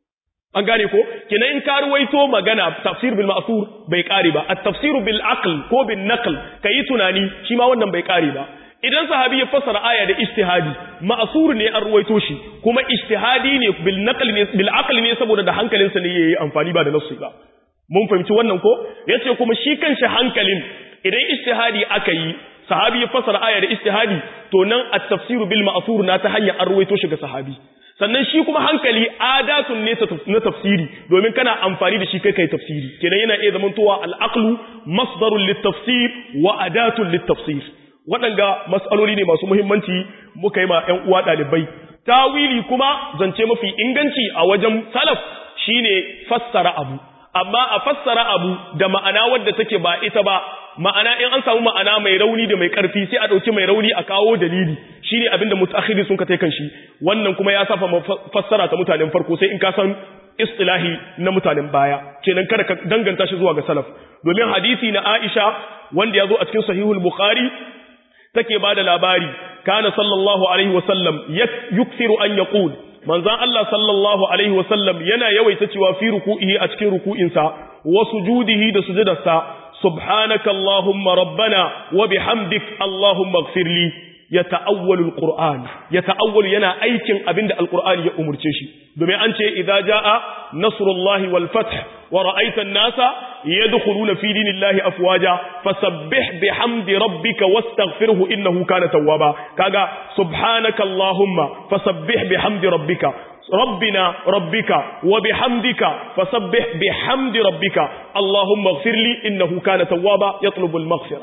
an gane ko kenan in ka ruwaito magana tafsir bil ma'thur bai kare ba at-tafsir bil aql ko bin naql kai tunani shi ma wannan bai kare ba idan sahabi ya fassara aya da ijtihadi ma'thur ne an ruwaito shi kuma ijtihadi ne bil naql ne bil aql ne saboda da hankalinsa ne yayi amfani ba da nassi ba mun fahimci wannan ko yace kuma shi kanshi hankalin idan ijtihadi aka yi sahabi ya fassara aya da ijtihadi to nan at-tafsir bil ma'thur na ta hanyar an ruwaito shi ga sahabi sannan shi kuma hankali adatun ne na tafsiri domin kana amfani da shi kai kai tafsiri kenan yana iya zamantowa al'aqlu masdarun littafsir wa adatun littafsir waɗanga mas'aloli ne masu muhimmanci muka yi ma ƴan uwa ɗalibai tawili kuma zance mafi inganci a wajen salaf shine fassara abu amma a fassara abu da ma'ana wadda take ba ita ba ma'ana in an samu ma'ana mai rauni da mai karfi sai a dauki mai rauni a kawo dalili shine abinda mutaakhiri sun ka tai kan shi wannan kuma ya safa fassara ta mutanen farko sai in ka san istilahi na mutanen baya kenan kada ka danganta shi zuwa ga salaf domin hadisi na Aisha wanda ya zo a cikin sahihul bukhari take bada labari kana sallallahu alaihi wasallam yukthiru an yaqul manzan Allah sallallahu Alaihi wasallam yana yawaita cewa fi ruku'ihi a cikin ruku'insa wa sujudihi da sujudarsa subhanaka Allahumma rabbana wa bihamdik Allahumma gfirli ya ta'awwalu al-Qur'an ya ta'awwalu yana aikin abinda al-Qur'ani ya umurce shi domin an ce idza jaa nasrullahi wal fath wa ra'aita an-nasa yadkhuluna fi dinillahi afwaja fasabbih bihamdi rabbika wastaghfirhu innahu kana tawwaba kaga subhanaka Allahumma fasabbih bihamdi rabbika ربنا ربك وبحمدك فسبح بحمد ربك اللهم اغفر لي إنه كان توابا يطلب المغفرة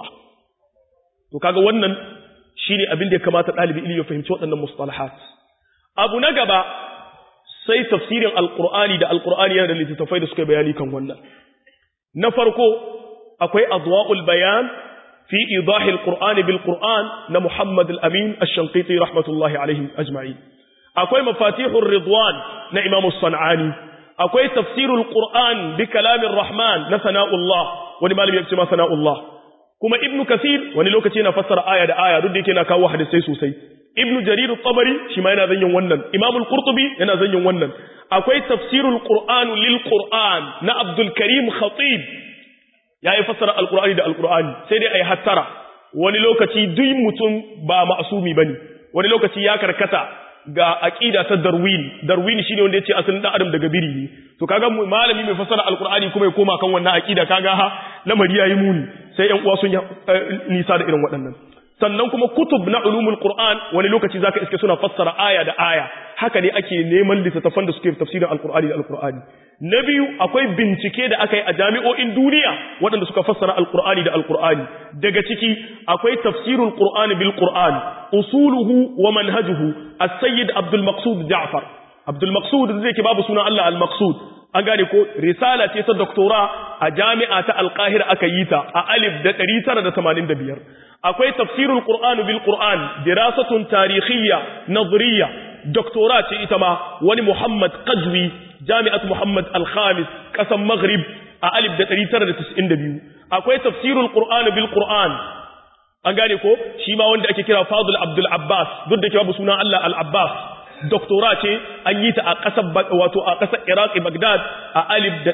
to kaga wannan shine abin da ya kamata ɗalibi ilimi ya fahimci waɗannan mustalahat abu na gaba sai tafsirin alqur'ani da alqur'ani yana da littattafai da suka bayani kan wannan na farko akwai adwa'ul bayan fi idahi alqur'ani bil qur'an na Muhammad al-Amin ash-Shanqiti rahmatullahi alaihi ajma'in akwai mafatihur ridwan na Imam as-San'ani akwai tafsirul qur'an bi kalamin rahman na sana'ullah wani malami ya ce ma sana'ullah kuma ibnu kasir wani lokaci yana fassara aya da aya duk da yake yana kawo hadisai sosai ibnu jarir at-tabari shi ma yana zanyin wannan imam al-qurtubi yana zanyin wannan akwai tafsirul qur'an lil qur'an na abdul karim khatib yayi fassara al-qur'ani da al-qur'ani sai dai ayi hattara wani lokaci duk mutum ba ma'sumi bane wani lokaci ya karkata ga aqida ta darwin darwin shine wanda yace asalin dan adam daga biri ne to kaga malami mai fassara alqur'ani kuma ya koma kan wannan aqida kaga ha lamari yayi muni sai ƴan uwa sun nisa da irin waɗannan sannan kuma kutub na ulumul qur'an wani lokaci zaka iske suna fassara aya da aya haka ne ake neman littattafan da suke tafsirin alqur'ani da alqur'ani na biyu akwai bincike da aka yi a jami'o'in duniya waɗanda suka fassara alqur'ani da alqur'ani daga ciki akwai tafsirul qur'ani bil qur'an usuluhu wa manhajuhu as-sayyid abdul maqsud ja'far abdul maqsud zai ke babu sunan Allah al maqsud an gane ko risala ce ta doktora a jami'a ta alqahira aka yi ta a alif da 985 akwai tafsirul qur'ani bil qur'an dirasatun tarikhiyya nadhriya doktora ce ita ma wani muhammad qazwi jami'at muhammad al-khamis kasan maghrib a alif da 992 akwai tafsirul qur'ani bil qur'an an gane ko shi ma wanda ake kira fadul abdul abbas duk da ke babu sunan Allah al-abbas doktora ce an yi ta a ƙasar wato a ƙasar Iraq Baghdad a alif da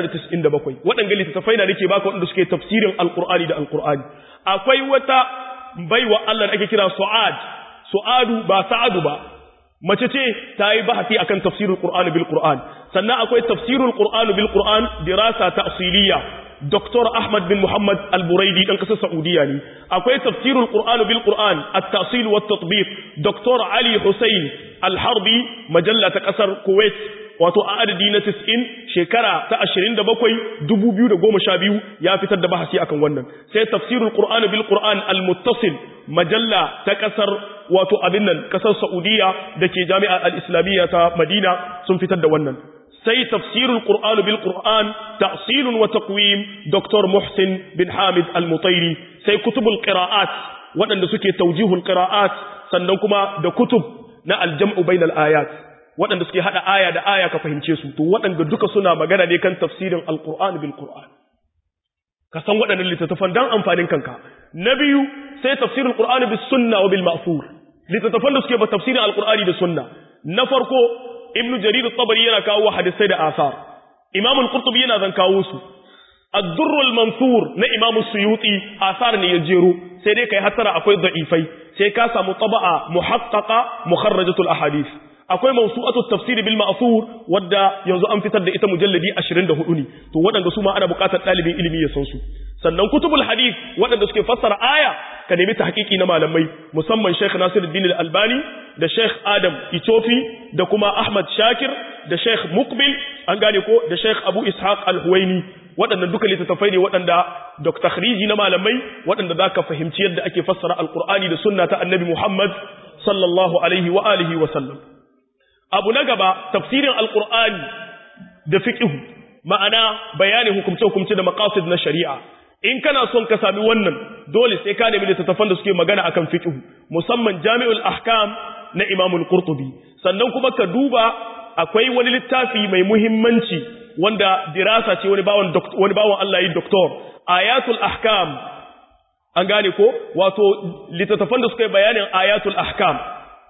997 waɗanda littattafai na nake baka waɗanda suke tafsirin alqur'ani da alqur'ani akwai wata baiwa Allah da ake kira Su'ad Su'adu ba Sa'adu ba mace ce ta yi bahasi akan tafsirul Qur'an bil Qur'an sannan akwai tafsirul Qur'an bil Qur'an dirasa ta'siliya Dr. Ahmad bin Muhammad Al-Buraidi dan kasar Saudiya ne akwai tafsirul Qur'an bil Qur'an at-tasil wa at-tatbiq Dr. Ali Hussein Al-Harbi majalla ta kasar Kuwait wato a adadi na 90 shekara ta 27 2012 ya fitar da bahasi akan wannan sai tafsirul Qur'an bil Qur'an al-muttasil majalla ta kasar wato abin nan kasar Saudiya dake Jami'a al-Islamiyya ta Madina sun fitar da wannan sai tafsirul Qur'an bil Qur'an ta'sil wa taqwim Dr. Muhsin bin Hamid al-Mutairi sai kutubul qira'at waɗanda suke tawjihul qira'at sannan kuma da kutub na al-jam'u bainal ayat waɗanda suke hada aya da aya ka fahimce su to waɗanda duka suna magana ne kan tafsirin al-Qur'an bil Qur'an ka san waɗannan littattafan dan amfanin kanka na biyu sai tafsirul Qur'an bis sunna wa bil ma'thur littattafan da suke ba tafsirin al-Qur'ani da sunna na farko ibn jarir at-tabari yana kawo hadisai da asar imam al-qurtubi yana zan kawo su ad-durr al-mansur na imam as-suyuti asar ne ya jero sai dai kai hatara akwai da'ifai sai ka samu taba'a muhaqqaqa mukharrajatul ahadith akwai mawsu'atu at-tafsir bil ma'thur wadda yanzu an fitar da ita mujalladi 24 ne to waɗanda su ma ana buƙatar ɗalibin ilimi ya san su sannan kutubul hadith waɗanda suke fassara aya ka nemi tahqiqi na malamai musamman Sheikh Nasiruddin Al-Albani da Sheikh Adam Itofi da kuma Ahmad Shakir da Sheikh Muqbil an gane ko da Sheikh Abu Ishaq Al-Huwaini waɗannan duka littattafai ne waɗanda Dr. Takhriji na malamai waɗanda zaka fahimci yadda ake fassara Al-Qur'ani da sunna ta Annabi Muhammad sallallahu alaihi wa alihi wa sallam abu na gaba tafsirin Al-Qur'ani da fiqh ma'ana bayanin hukumce-hukumce da maqasid na shari'a in kana son ka sami wannan dole sai ka nemi littattafan da suke magana akan fiqh musamman Jami'ul Ahkam na Imam Al-Qurtubi sannan kuma ka duba akwai wani littafi mai muhimmanci wanda dirasa ce wani bawon wani bawon Allah yi doctor Ayatul Ahkam an gane ko wato littattafan da suke bayanin Ayatul Ahkam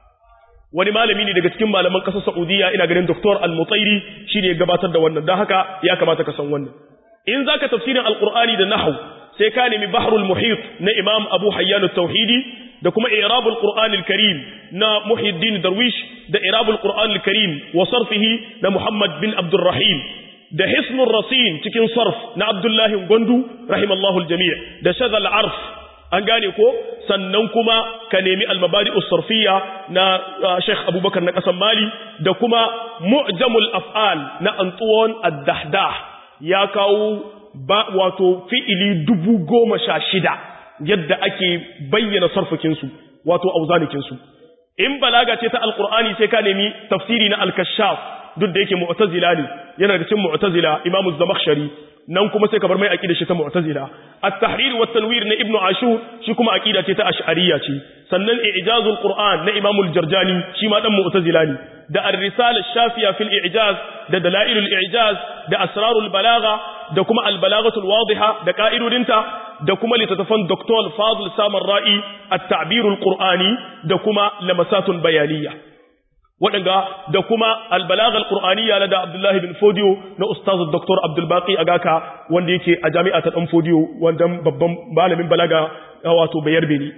wani malami ne daga cikin malaman ƙasar Saudiya ina ganin Dr. Al-Mutairi shine ya gabatar da wannan dan haka ya kamata ka san wannan in zaka tafsirin Al-Qur'ani da nahwu sai ka nemi Bahrul Muhit na Imam Abu Hayyan At-Tauhidi da kuma I'rabul Qur'an Al-Karim na Muhyiddin Darwish da I'rabul Qur'an Al-Karim wa sarfihi na Muhammad bin Abdul Rahim da Hisnur Rasin cikin sarf na Abdullah Gondu rahimallahu al-jami' da Shadhal Arf an gane ko sannan kuma ka nemi almabadi usarfiya na Sheikh Abubakar na kasan Mali da kuma mu'jamul af'al na Antuwan ad-Dahdah ya kawo ba wato fi'ili dubu goma sha shida yadda ake bayyana sarfakin su wato auzanikin su in balaga ce ta alqur'ani sai ka nemi tafsiri na al-kashaf duk da yake mu'tazila ne yana da cikin mu'tazila imamu zamakhshari nan kuma sai ka bar mai aqida shi ta mu'tazila at-tahrir wa tanwir na ibnu ashur shi kuma aqida ce ta ash'ariyya ce sannan i'jazul qur'an na imam al-jarjani shi ma dan mu'tazila ne da ar-risala ash-shafiya fil i'jaz da dalailul i'jaz da asrarul balagha da kuma al-balaghatul wadiha da qa'idodinta da kuma litatafan Dr. Fadl Samar Ra'i at-ta'birul qur'ani da kuma lamasatun bayaniyya waɗanga da kuma albalagal qur'aniyya na da Abdullahi bin Fodiyo na ustaz Dr. Abdul Baqi Agaka wanda yake a jami'a ta Dan Fodiyo wanda babban malamin balaga wato bayar beni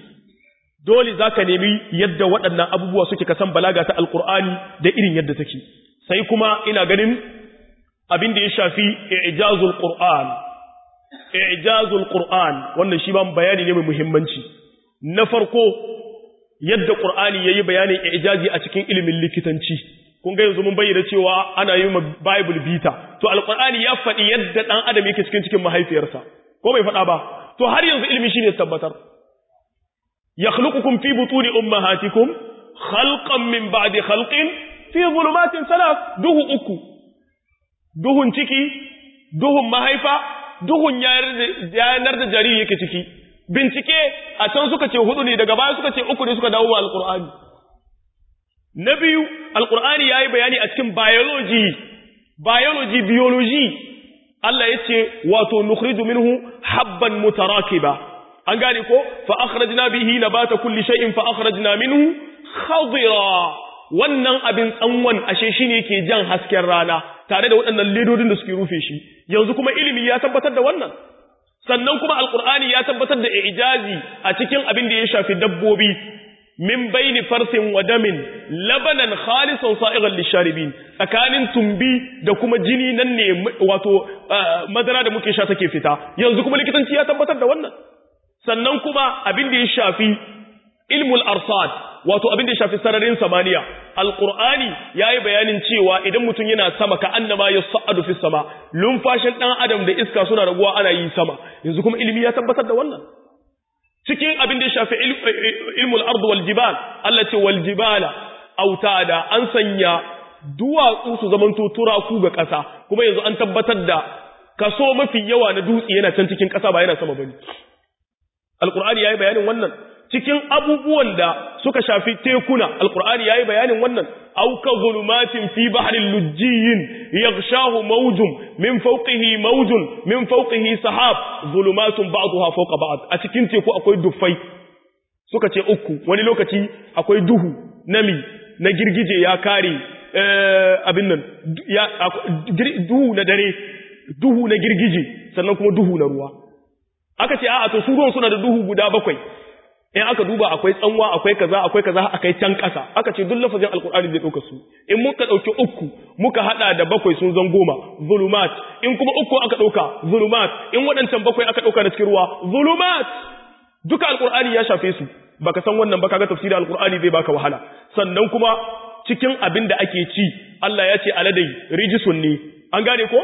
dole zaka nemi yadda waɗannan abubuwa suke kasan balaga ta alqur'ani da irin yadda take sai kuma ina ganin abin da ya shafi i'jazul qur'an i'jazul qur'an wannan shi ba bayani ne mai muhimmanci na farko yadda Qur'ani yayi bayanin ijazi a cikin ilimin likitanci kun ga yanzu mun bayyana cewa ana yi ma Bible bita to Al-Qur'ani ya faɗi yadda dan adam yake cikin cikin mahaifiyarsa ko bai faɗa ba to har yanzu ilimi shine tabbatar yakhluqukum fi butuni ummahatikum khalqan min ba'di khalqin fi zulumatin salas duhu uku duhun ciki duhun mahaifa duhun yanar da jariri yake ciki bincike a can suka ce hudu ne daga baya suka ce uku ne suka dawo wa alkur'ani na biyu alkur'ani ya yi bayani a cikin biology biology biology Allah ya ce wato nukhriju minhu habban mutarakiba an gane ko fa akhrajna bihi nabata kulli shay'in fa akhrajna minhu khadira wannan abin tsanwan ashe shine yake jan hasken rana tare da waɗannan ledodin da suke rufe shi yanzu kuma ilimi ya tabbatar da wannan sannan kuma alqur'ani ya tabbatar da ijazi a cikin abin da ya shafi dabbobi min baini farsin wa damin labanan khalisan sa'igan lisharibin tsakanin tumbi da kuma jini nan ne wato madara da muke sha take fita yanzu kuma likitanci ya tabbatar da wannan sannan kuma abin da ya shafi ilmul arsad wato abin da ya shafi sararin samaniya alqur'ani yayi bayanin cewa idan mutum yana sama ka annama yas'adu fis sama lumfashin dan adam da iska suna raguwa ana yi sama yanzu kuma ilimi ya tabbatar da wannan cikin abin da ya shafi ilmul ardu wal jibal Allah ce wal jibala autada an sanya duwatsu su zamanto turaku ga ƙasa kuma yanzu an tabbatar da kaso mafi yawa na dutse yana can cikin ƙasa ba yana sama bane alqur'ani yayi bayanin wannan cikin abubuwan da suka shafi tekuna alqur'ani yayi bayanin wannan aw ka zulumatin fi bahrin lujjiyin yaghshahu mawjun min fawqihi mawjun min fawqihi sahab zulumatun ba'daha fawqa ba'd a cikin teku akwai dufai suka ce uku wani lokaci akwai duhu nami na girgije ya kare abin nan ya duhu na dare duhu na girgije sannan kuma duhu na ruwa aka ce a'a to su ruwan suna da duhu guda bakwai in aka duba akwai tsanwa akwai kaza akwai kaza akai can kasa aka ce duk lafazin alkur'ani zai dauka su in muka dauki uku muka hada da bakwai sun zan goma zulumat in kuma uku aka dauka zulumat in wadancan bakwai aka dauka da cikin ruwa zulumat duka alkur'ani ya shafe su baka san wannan ba kaga tafsirin alkur'ani zai baka wahala sannan kuma cikin abin da ake ci Allah ya ce aladai rijisun ne an gane ko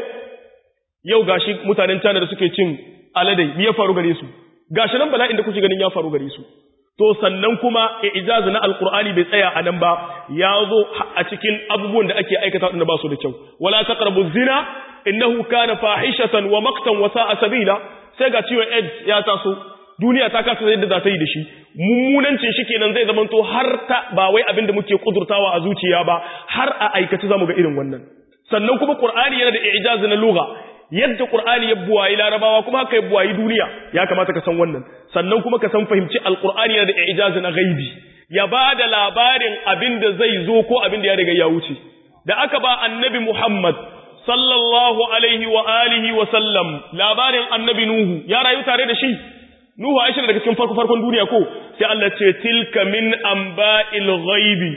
yau gashi mutanen China da suke cin aladai me ya faru gare su gashi nan bala'in da kuke ganin ya faru gare su to sannan kuma ijazu na alqur'ani bai tsaya a nan ba ya zo a cikin abubuwan da ake aikata wanda ba su da kyau wala taqrabu zina innahu kana fahishatan wa maqtan wa sa'a sabila sai ga ciwon AIDS ya taso duniya ta kasa yadda za ta yi da shi mummunancin shi kenan zai zamanto har ta ba wai abin da muke kudurtawa a zuciya ba har a aikace zamu ga irin wannan sannan kuma qur'ani yana da ijazu na lugha yadda Qur'ani ya buwayi Larabawa kuma haka ya buwayi duniya ya kamata ka san wannan sannan kuma ka san fahimci Al-Qur'ani yana da ijazi na gaibi ya bada labarin abin da zai zo ko abin da ya riga ya wuce da aka ba Annabi Muhammad sallallahu alaihi wa alihi wa sallam labarin Annabi Nuhu ya rayu tare da shi Nuhu Aisha daga cikin farko farkon duniya ko sai Allah ce tilka min amba'il ghaibi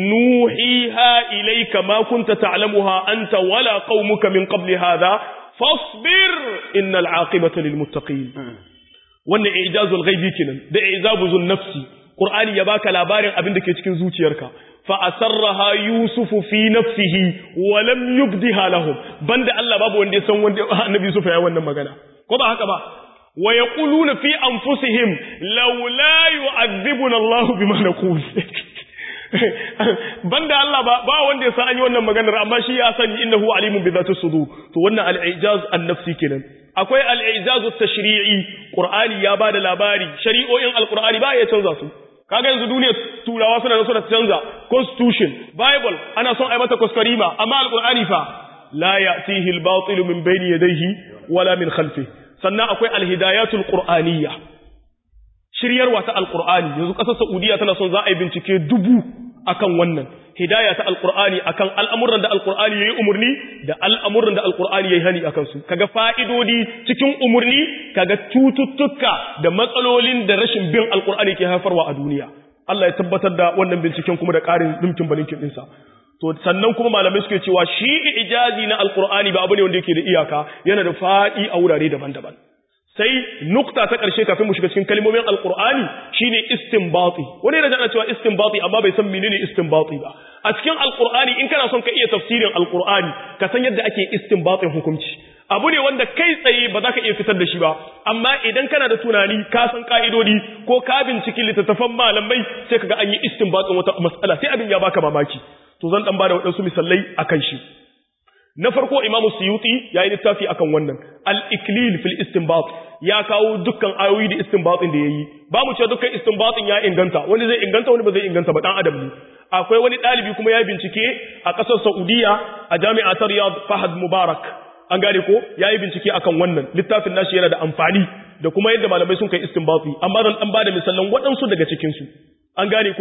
nuhiha ilayka ma kunta ta'lamuha anta wala qaumuka min qabli hadha fasbir innal aqibata lil muttaqin wannan ijazul ghaibi kenan da ijazul nafsi qur'ani ya baka labarin abin da ke cikin zuciyarka fa asarraha yusufu fi nafsihi wa lam yubdiha lahum banda Allah babu wanda ya san wanda annabi yusuf ya wannan magana ko ba haka ba wa yaquluna fi anfusihim laula yu'adhibuna Allah bima naqul banda Allah ba ba wanda ya san an yi wannan maganar amma shi ya sani innahu alimun bi zati sudur to wannan al-ijaz an-nafsi kenan akwai al-ijaz at-tashri'i qur'ani ya bada labari shari'o'in al-qur'ani ba ya canza su kaga yanzu duniyar turawa suna da suna canza constitution bible ana son ai mata kuskurima amma al-qur'ani fa la ya'tihi al-batil min bayni yadayhi wala min khalfihi sannan akwai al-hidayatul qur'aniyya shiryarwa ta alkur'ani yanzu ƙasar saudiya tana son za a yi bincike dubu akan wannan hidaya ta alkur'ani akan al'amuran da alkur'ani ya yi umarni da al'amuran da alkur'ani ya yi hani akan su kaga fa'idodi cikin umarni kaga cututtuka da matsalolin da rashin bin alkur'ani ke haifarwa a duniya Allah ya tabbatar da wannan binciken kuma da ƙarin dimkin balinkin ɗinsa to sannan kuma malamai suke cewa shi ijazi na alkur'ani ba abu ne wanda yake da iyaka yana da faɗi a wurare daban-daban sai nukta ta ƙarshe kafin mu shiga cikin kalmomin alkur'ani shine istinbati wani yana jana cewa istinbati amma bai san menene istinbati ba a cikin alkur'ani in kana son ka iya tafsirin alkur'ani ka san yadda ake istinbatin hukunci abu ne wanda kai tsaye ba za ka iya fitar da shi ba amma idan kana da tunani ka san ka'idodi ko ka binciki littattafan malamai sai kaga an yi istinbatin wata mas'ala sai abin ya baka mamaki to zan dan bada waɗansu misalai akan shi na farko imamu suyuti ya yi littafi akan wannan al-iklil fil istinbat ya kawo dukkan ayoyi da istinbatin da yayi ba mu ce dukkan istinbatin ya inganta wani zai inganta wani ba zai inganta ba dan adam ne akwai wani dalibi kuma ya bincike a kasar Saudiya a jami'a ta Riyadh Fahad Mubarak an gane ko yayi bincike akan wannan littafin nashi yana da amfani da kuma yadda malamai sun kai istinbati amma zan dan bada misalan waɗansu daga cikin su an gane ko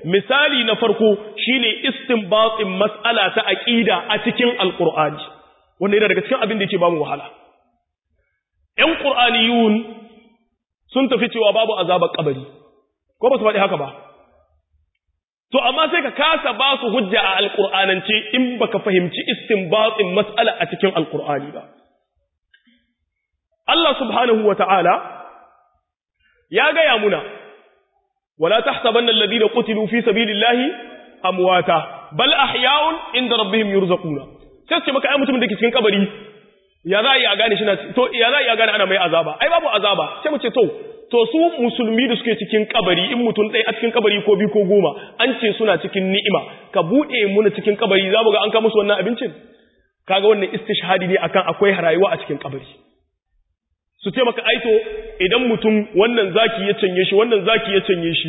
misali na farko shine istinbatin mas'ala ta aqida a cikin alqur'ani wanda yana daga cikin abin da yake ba mu wahala ƴan qur'aniyun sun tafi cewa babu azabar kabari ko ba su faɗi haka ba to amma sai ka kasa ba su hujja a alqur'anance in baka fahimci istinbatin mas'ala a cikin alqur'ani ba Allah subhanahu wata'ala ya gaya muna wala tahsabanna alladhina qutilu fi sabilillahi amwata bal ahya'un inda rabbihim yurzaquna sai ce maka ai mutumin da ke cikin kabari ya za a yi a gane shi na to ya za a yi a gane ana mai azaba ai babu azaba sai mu ce to to su musulmi da suke cikin kabari in mutum ɗaya a cikin kabari ko biyu ko goma an ce suna cikin ni'ima ka buɗe muna cikin kabari za mu ga an ka musu wannan abincin kaga wannan istishhadi ne akan akwai rayuwa a cikin kabari su ce maka aito idan mutum wannan zaki ya canye shi wannan zaki ya canye shi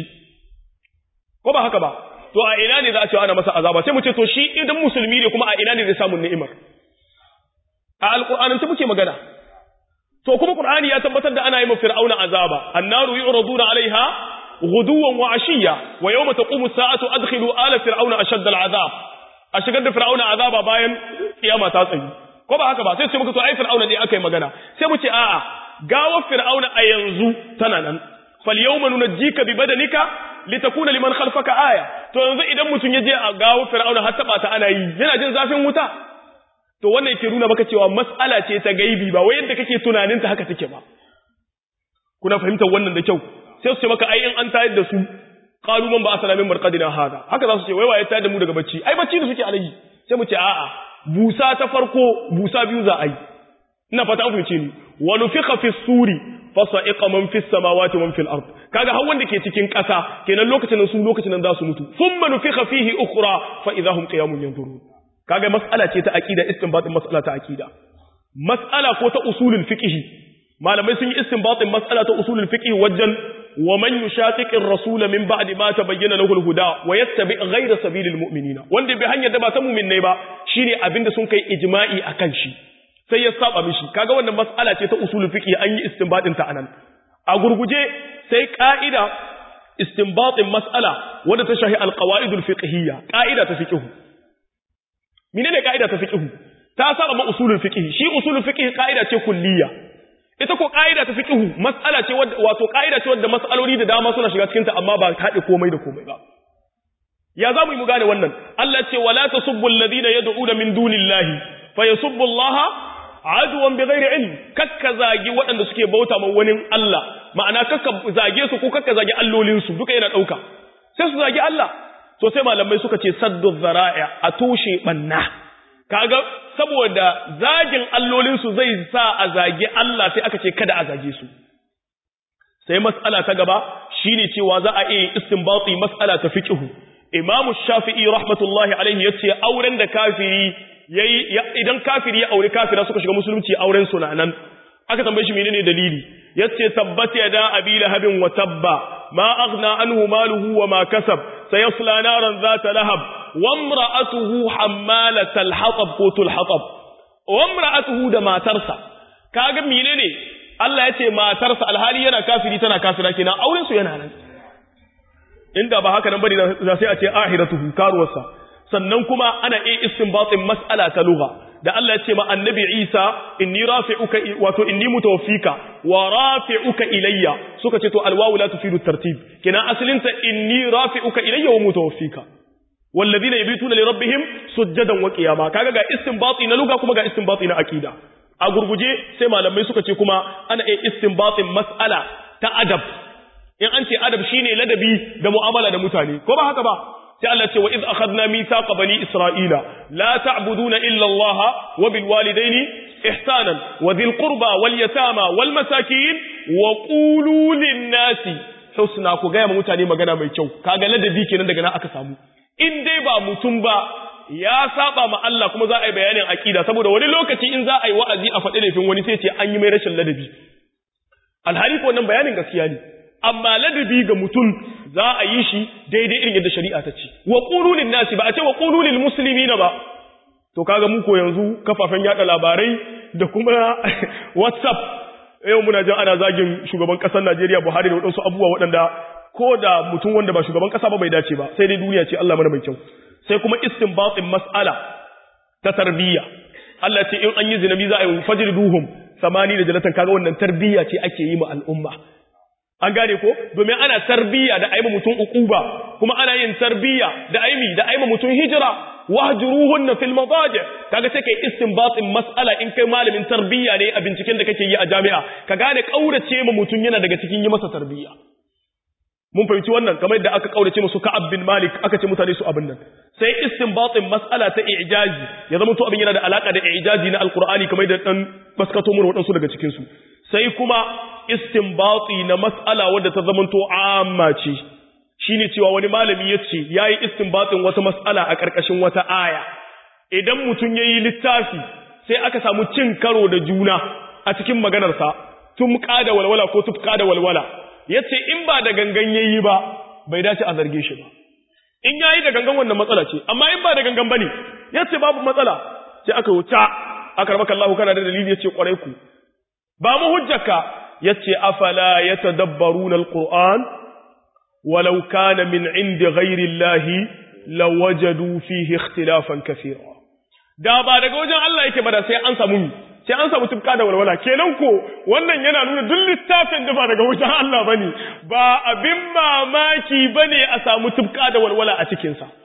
ko ba haka ba to a ina ne za a ce ana masa azaba sai mu ce to shi idan musulmi ne kuma a ina ne zai samu ni'imar a alqur'anin ta muke magana to kuma qur'ani ya tabbatar da ana yi ma fir'auna azaba annaru yu'raduna 'alayha ghuduwan wa 'ashiyya wa yawma taqumu as-sa'atu adkhilu ala fir'auna ashadda al-'adab a shigar da fir'auna azaba bayan kiyama ta tsayi ko ba haka ba sai ce muka to ai fir'auna ne aka yi magana sai mu ce a'a gawar fir'auna a yanzu tana nan fal yawma nunajjika bi badanika litakuna liman khalfaka aya to yanzu idan mutun ya je a gawar fir'auna har taba ta ana yi yana jin zafin wuta to wannan yake nuna maka cewa mas'ala ce ta gaibi ba wai yadda kake tunanin ta haka take ba kuna fahimtar wannan da kyau sai su ce maka ai in an tayar da su qalu man ba asala min marqadina hada haka za su ce wai waye tayar da mu daga bacci ai bacci da suke alayi sai mu ce a'a busa ta farko busa biyu za a yi ina fata an fahimce ni wa nufikha fi suri fa sa'iqa man fi samawati man fil ard kaga har wanda ke cikin ƙasa kenan lokacin nan su lokacin nan za su mutu thumma nufikha fihi ukhra fa idahum qiyamun yanzurun kaga mas'ala ce ta aqida istinbatin mas'ala ta aqida mas'ala ko ta usulul fiqh malamai sun yi istinbatin mas'ala ta usulul fiqh wajen wa man yushaqiqir rasul min ba'di ma tabayyana lahu al-huda wa yattabi' ghayra sabilil mu'minina wanda bai hanyar da ba ta mu'min ba shine abinda sun kai ijma'i akan shi sai ya saba mishi kaga wannan mas'ala ce ta usulul fiqh an yi istinbatin ta anan a gurguje sai ka'ida istinbatin mas'ala wanda ta shahi al-qawaidul fiqhiyya ka'ida ta fiqh menene ka'ida ta fiqh ta saba ma usulul fiqh shi usulul fiqh ka'ida ce kulliyya ita ko ka'ida ta fiqh mas'ala ce wato ka'ida ce wadda mas'aloli da dama suna shiga cikin ta amma ba ta haɗe komai da komai ba ya zamu yi mu gane wannan Allah ce wala tasubbu alladhina yad'una min dunillahi fayasubbu Allah aduwan bighairi ilm kakka zagi waɗanda suke bauta ma wani Allah ma'ana kakka zage su ko kakka zagi allolin su duka yana dauka sai su zagi Allah to sai malamai suka ce saddu zara'i a toshe banna kaga saboda zagin allolinsu zai sa a zagi Allah sai aka ce kada a zage su sai mas'ala ta gaba shine cewa za a iya istinbati mas'ala ta fiqhu imamu shafi'i rahmatullahi alaihi yace auren da kafiri yayi idan kafiri ya aure kafira suka shiga musulunci auren su nan aka tambaye shi menene dalili yace tabbata yada abi lahabin wa tabba ma aghna anhu maluhu wa ma kasab sayasla naran zata lahab وامرأته حمالة الحطب قوت الحطب وامرأته da matarsa kaga menene Allah ya ce matarsa alhali yana kafiri tana kafira kenan auren su yana nan inda ba haka nan bane za sai a ce ahiratuhu karuwarsa sannan kuma ana iya istinbatin mas'ala ta lugha da Allah ya ce ma annabi Isa inni rafi'uka wato inni mutawaffika wa rafi'uka ilayya suka ce to alwawu la tufidu tartib kenan asalinta inni rafi'uka ilayya wa mutawaffika والذين يبيتون لربهم سجدا وقياما kaga ga istinbati na lugha kuma ga istinbati na aqida a gurguje sai malamai suka ce kuma ana yin istinbatin mas'ala ta adab in an ce adab shine ladabi da mu'amala da mutane ko ba haka ba sai Allah ce wa iz akhadna mithaqa bani isra'ila la ta'buduna illa Allah wa bil walidaini ihsanan wa dhil qurba wal yatama wal masakin wa qulu lin nasi husna ku ga mutane magana mai kyau kaga ladabi kenan daga nan aka samu in dai ba mutum ba ya saba ma Allah kuma za a yi bayanin aqida saboda wani lokaci in za a yi wa'azi a faɗi laifin wani sai ce an yi mai rashin ladabi alhali ko wannan bayanin gaskiya ne amma ladabi ga mutum za a yi shi daidai irin yadda shari'a ta ce wa qulu lin nasi ba a ce wa qulu lil muslimina ba to kaga mu ko yanzu kafafen yada labarai da kuma WhatsApp yau muna jin ana zagin shugaban kasar Najeriya Buhari da waɗansu abubuwa waɗanda ko da mutum wanda ba shugaban kasa ba bai dace ba sai dai duniya ce Allah mana mai kyau sai kuma istinbatin mas'ala ta tarbiyya Allah ce in an yi zinabi za a yi fajriduhum samani da jalatan kaga wannan tarbiyya ce ake yi ma al'umma an gane ko domin ana tarbiyya da aima mutum ukuba kuma ana yin tarbiyya da aimi da aima mutum hijira wahjuruhunna fil madaji kaga sai kai istinbatin mas'ala in kai malamin tarbiyya ne a binciken da kake yi a jami'a ka gane kaurace ma mutum yana daga cikin yi masa tarbiyya mun fahimci wannan kamar yadda aka kaurace musu Ka'ab bin Malik aka ce mutane su abin nan sai istinbatin mas'ala ta i'jazi ya zama to abin yana da alaka da i'jazi na alqur'ani kamar da dan baskato mu wadansu daga cikin su sai kuma istinbati na mas'ala wadda ta zama to amma ce shine cewa wani malami yace yayi istinbatin wata mas'ala a karkashin wata aya idan mutun yayi littafi sai aka samu cin karo da juna a cikin maganarsa tumka da walwala ko tufka da walwala yace in ba da gangan yayi ba bai dace a zarge shi ba in yayi da gangan wannan matsala ce amma in ba da gangan bane yace babu matsala sai aka wuta aka rabaka Allah kana da dalili yace kwarai ku ba mu hujjaka yace afala yatadabbaruna alquran walau kana min indi ghairi Allah lawajadu fihi ikhtilafan kathira da ba daga wajen Allah yake ba da sai an samu sai an samu tufka da walwala kenan ko wannan yana nuna duk littafin da ba daga wajen Allah bane ba abin mamaki bane a samu tufka da walwala a cikin sa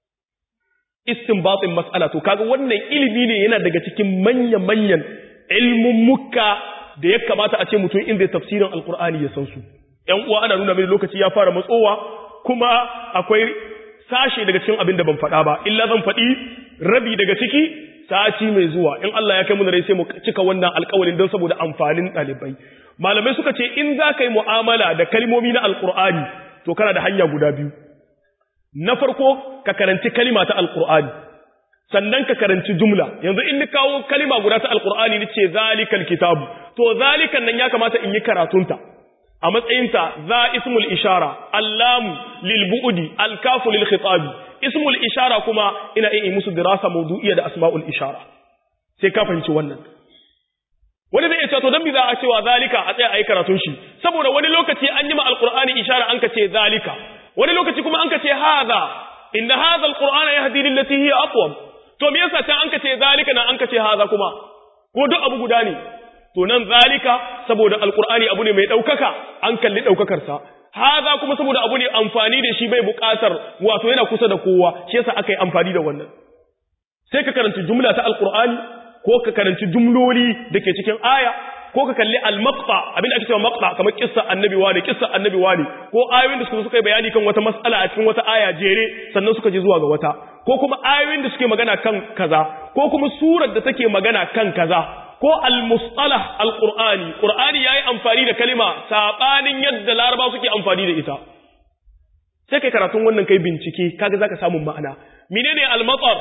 istinbatin mas'ala to kaga wannan ilimi ne yana daga cikin manyan manyan ilmun mukka da ya kamata a ce mutum in zai tafsirin alqur'ani ya san su ƴan uwa ana nuna mini lokaci ya fara matsowa kuma akwai sashe daga cikin abin da ban faɗa ba illa zan faɗi rabi daga ciki sati mai zuwa in Allah ya kai mu rai sai mu cika wannan alƙawarin don saboda amfanin ɗalibai malamai suka ce in za ka yi mu'amala da kalmomi na alƙur'ani to kana da hanya guda biyu na farko ka karanci kalima ta alƙur'ani sannan ka karanci jumla yanzu in ni kawo kalima guda ta alƙur'ani ni ce zalikal kitabu to zalikan nan ya kamata in yi karatunta a matsayinta za ismul ishara allamu lil bu'di alkafu lil khitabi ismul ishara kuma ina iya musu dirasa mawdu'iyya da asma'ul ishara sai ka fahimci wannan wani zai ce to dan bi za a cewa zalika a tsaya ayi karatun shi saboda wani lokaci an yi ma alqur'ani ishara an ka ce zalika wani lokaci kuma an ka ce hadha inna hadha alqur'ana yahdi lil lati hiya aqwam to me yasa ta an ka ce zalika nan an ka ce hadha kuma ko duk abu guda ne to nan zalika saboda alqur'ani abu ne mai daukaka an kalli daukakar sa haza kuma saboda abu ne amfani da shi bai buƙatar wato yana kusa da kowa shi yasa aka yi amfani da wannan sai ka karanci jumla ta alqur'ani ko ka karanci jumloli da ke cikin aya ko ka kalli al-maqta abin da ake cewa maqta kamar kissa annabi wani kissa annabi wani ko ayoyin da suka suka yi bayani kan wata mas'ala a cikin wata aya jere sannan suka je zuwa ga wata ko kuma ayoyin da suke magana kan kaza ko kuma surar da take magana kan kaza ko al-mustalah al-qur'ani qur'ani yayi amfani da kalima sabanin yadda laraba suke amfani da ita sai kai karatun wannan kai bincike kaga zaka samu ma'ana menene al-matar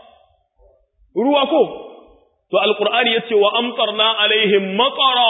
ruwa ko to al-qur'ani yace wa amtarna alaihim matara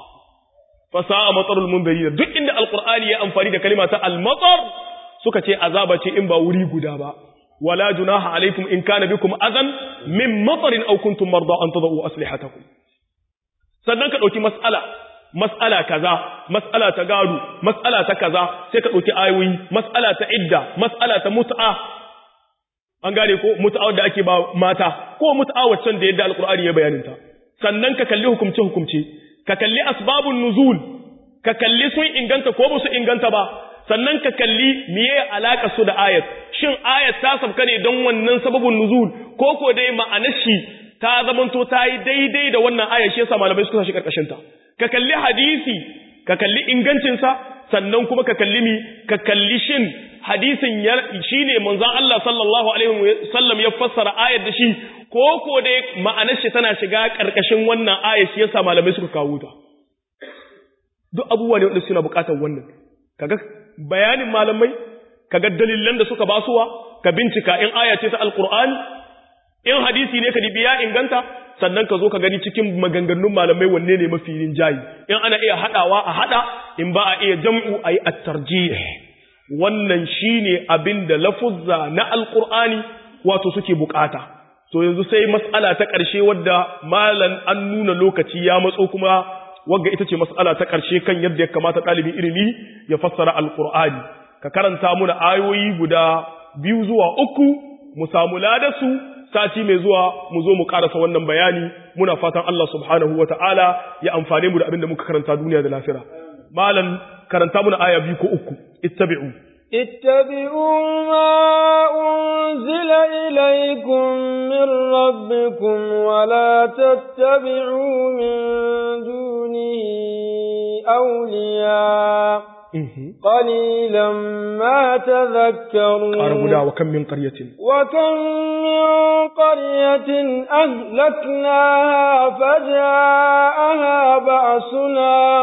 fa sa'a matarul munzirin duk inda al-qur'ani ya amfani da kalima ta al-matar suka ce azaba ce in ba wuri guda ba ولا جناح عليكم إن كان بكم أذى من مطر أو كنتم مرضى أن تضعوا أسلحتكم sannan ka ɗauki mas'ala mas'ala kaza mas'ala ta gado mas'ala ta kaza sai ka ɗauki ayoyi mas'ala ta idda mas'ala ta mut'a an gane ko mut'a da ake ba mata ko mut'a waccan da yadda alqur'ani ya bayanin ta sannan ka kalli hukumce hukumce ka kalli asbabun nuzul ka kalli sun inganta ko ba su inganta ba sannan ka kalli miye alaka su da ayat shin ayat ta sabka ne don wannan sababin nuzul ko ko dai ma'anar shi ta zamanto ta yi daidai da wannan ayat shi yasa malamai suka shi karkashin ta ka kalli hadisi ka kalli ingancin sa sannan kuma ka kalli mi ka kalli shin hadisin ya shine manzon Allah sallallahu alaihi wasallam ya fassara ayat da shi ko ko dai ma'anar shi tana shiga karkashin wannan ayat shi yasa malamai suka kawo ta duk abubuwa ne wanda suna bukatar wannan kaga bayanin malamai kaga dalilan da suka basuwa ka bincika in aya ce ta alqur'ani in hadisi ne ka dibi ya inganta sannan ka zo ka gani cikin maganganun malamai wanne ne mafi rinjayi in ana iya hadawa a hada in ba a iya jam'u ayi at-tarjih wannan shine abin da lafuzza na alqur'ani wato suke bukata to yanzu sai mas'ala ta ƙarshe wadda malan an nuna lokaci ya matso kuma wagga ita ce mas'ala ta ƙarshe kan yadda ya kamata ɗalibin ilimi ya fassara alqur'ani ka karanta muna ayoyi guda biyu zuwa uku mu samu ladasu sati mai zuwa mu zo mu karasa wannan bayani muna fatan Allah subhanahu wata'ala ya amfane mu da abin da muka karanta duniya da lafiya malam karanta muna aya biyu ko uku ittabi'u اتبعوا ما أنزل إليكم من ربكم ولا تتبعوا من دونه أولياء قليلا ما تذكرون قاربنا وكم من قرية وكم من قرية أهلكناها فجاءها بأسنا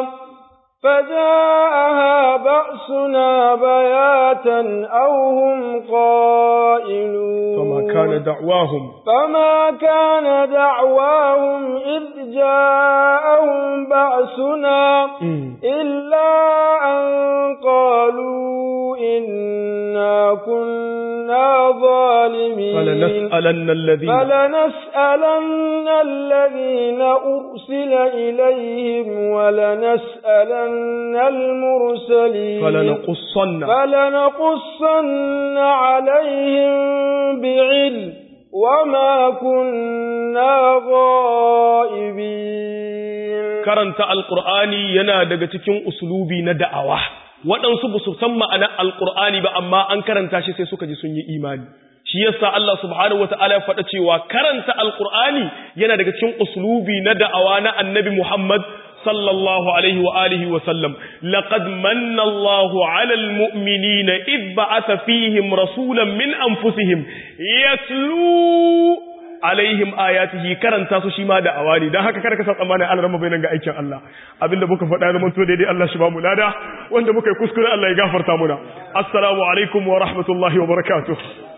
فجاءها بأسنا بياتا أو هم قائلون فما كان دعواهم فما كان دعواهم إذ جاءهم بأسنا إلا أن قالوا إنا كنا ظالمين فلنسألن الذين فلنسألن الذين أرسل إليهم ولنسألن المرسلين فلنقصن فلنقصن عليهم بعلم وما كنا غائبين karanta alqur'ani yana daga cikin uslubi na da'awa waɗansu ba su san ma'anar alqur'ani ba amma an karanta shi sai suka ji sun yi imani shi yasa Allah subhanahu wata'ala ya faɗa cewa karanta alqur'ani yana daga cikin uslubi na da'awa na annabi Muhammad sallallahu alaihi wa alihi wa sallam laqad manna Allahu 'alal mu'minina id ba'atha fihim rasulan min anfusihim yatlu alaihim ayatihi karanta su shi ma da awani dan haka kada ka san tsammanin Allah ran bainan ga aikin Allah abinda muka faɗa zaman to daidai Allah shi ba mu lada wanda muka yi kuskure Allah ya gafarta muna assalamu alaikum wa rahmatullahi wa barakatuh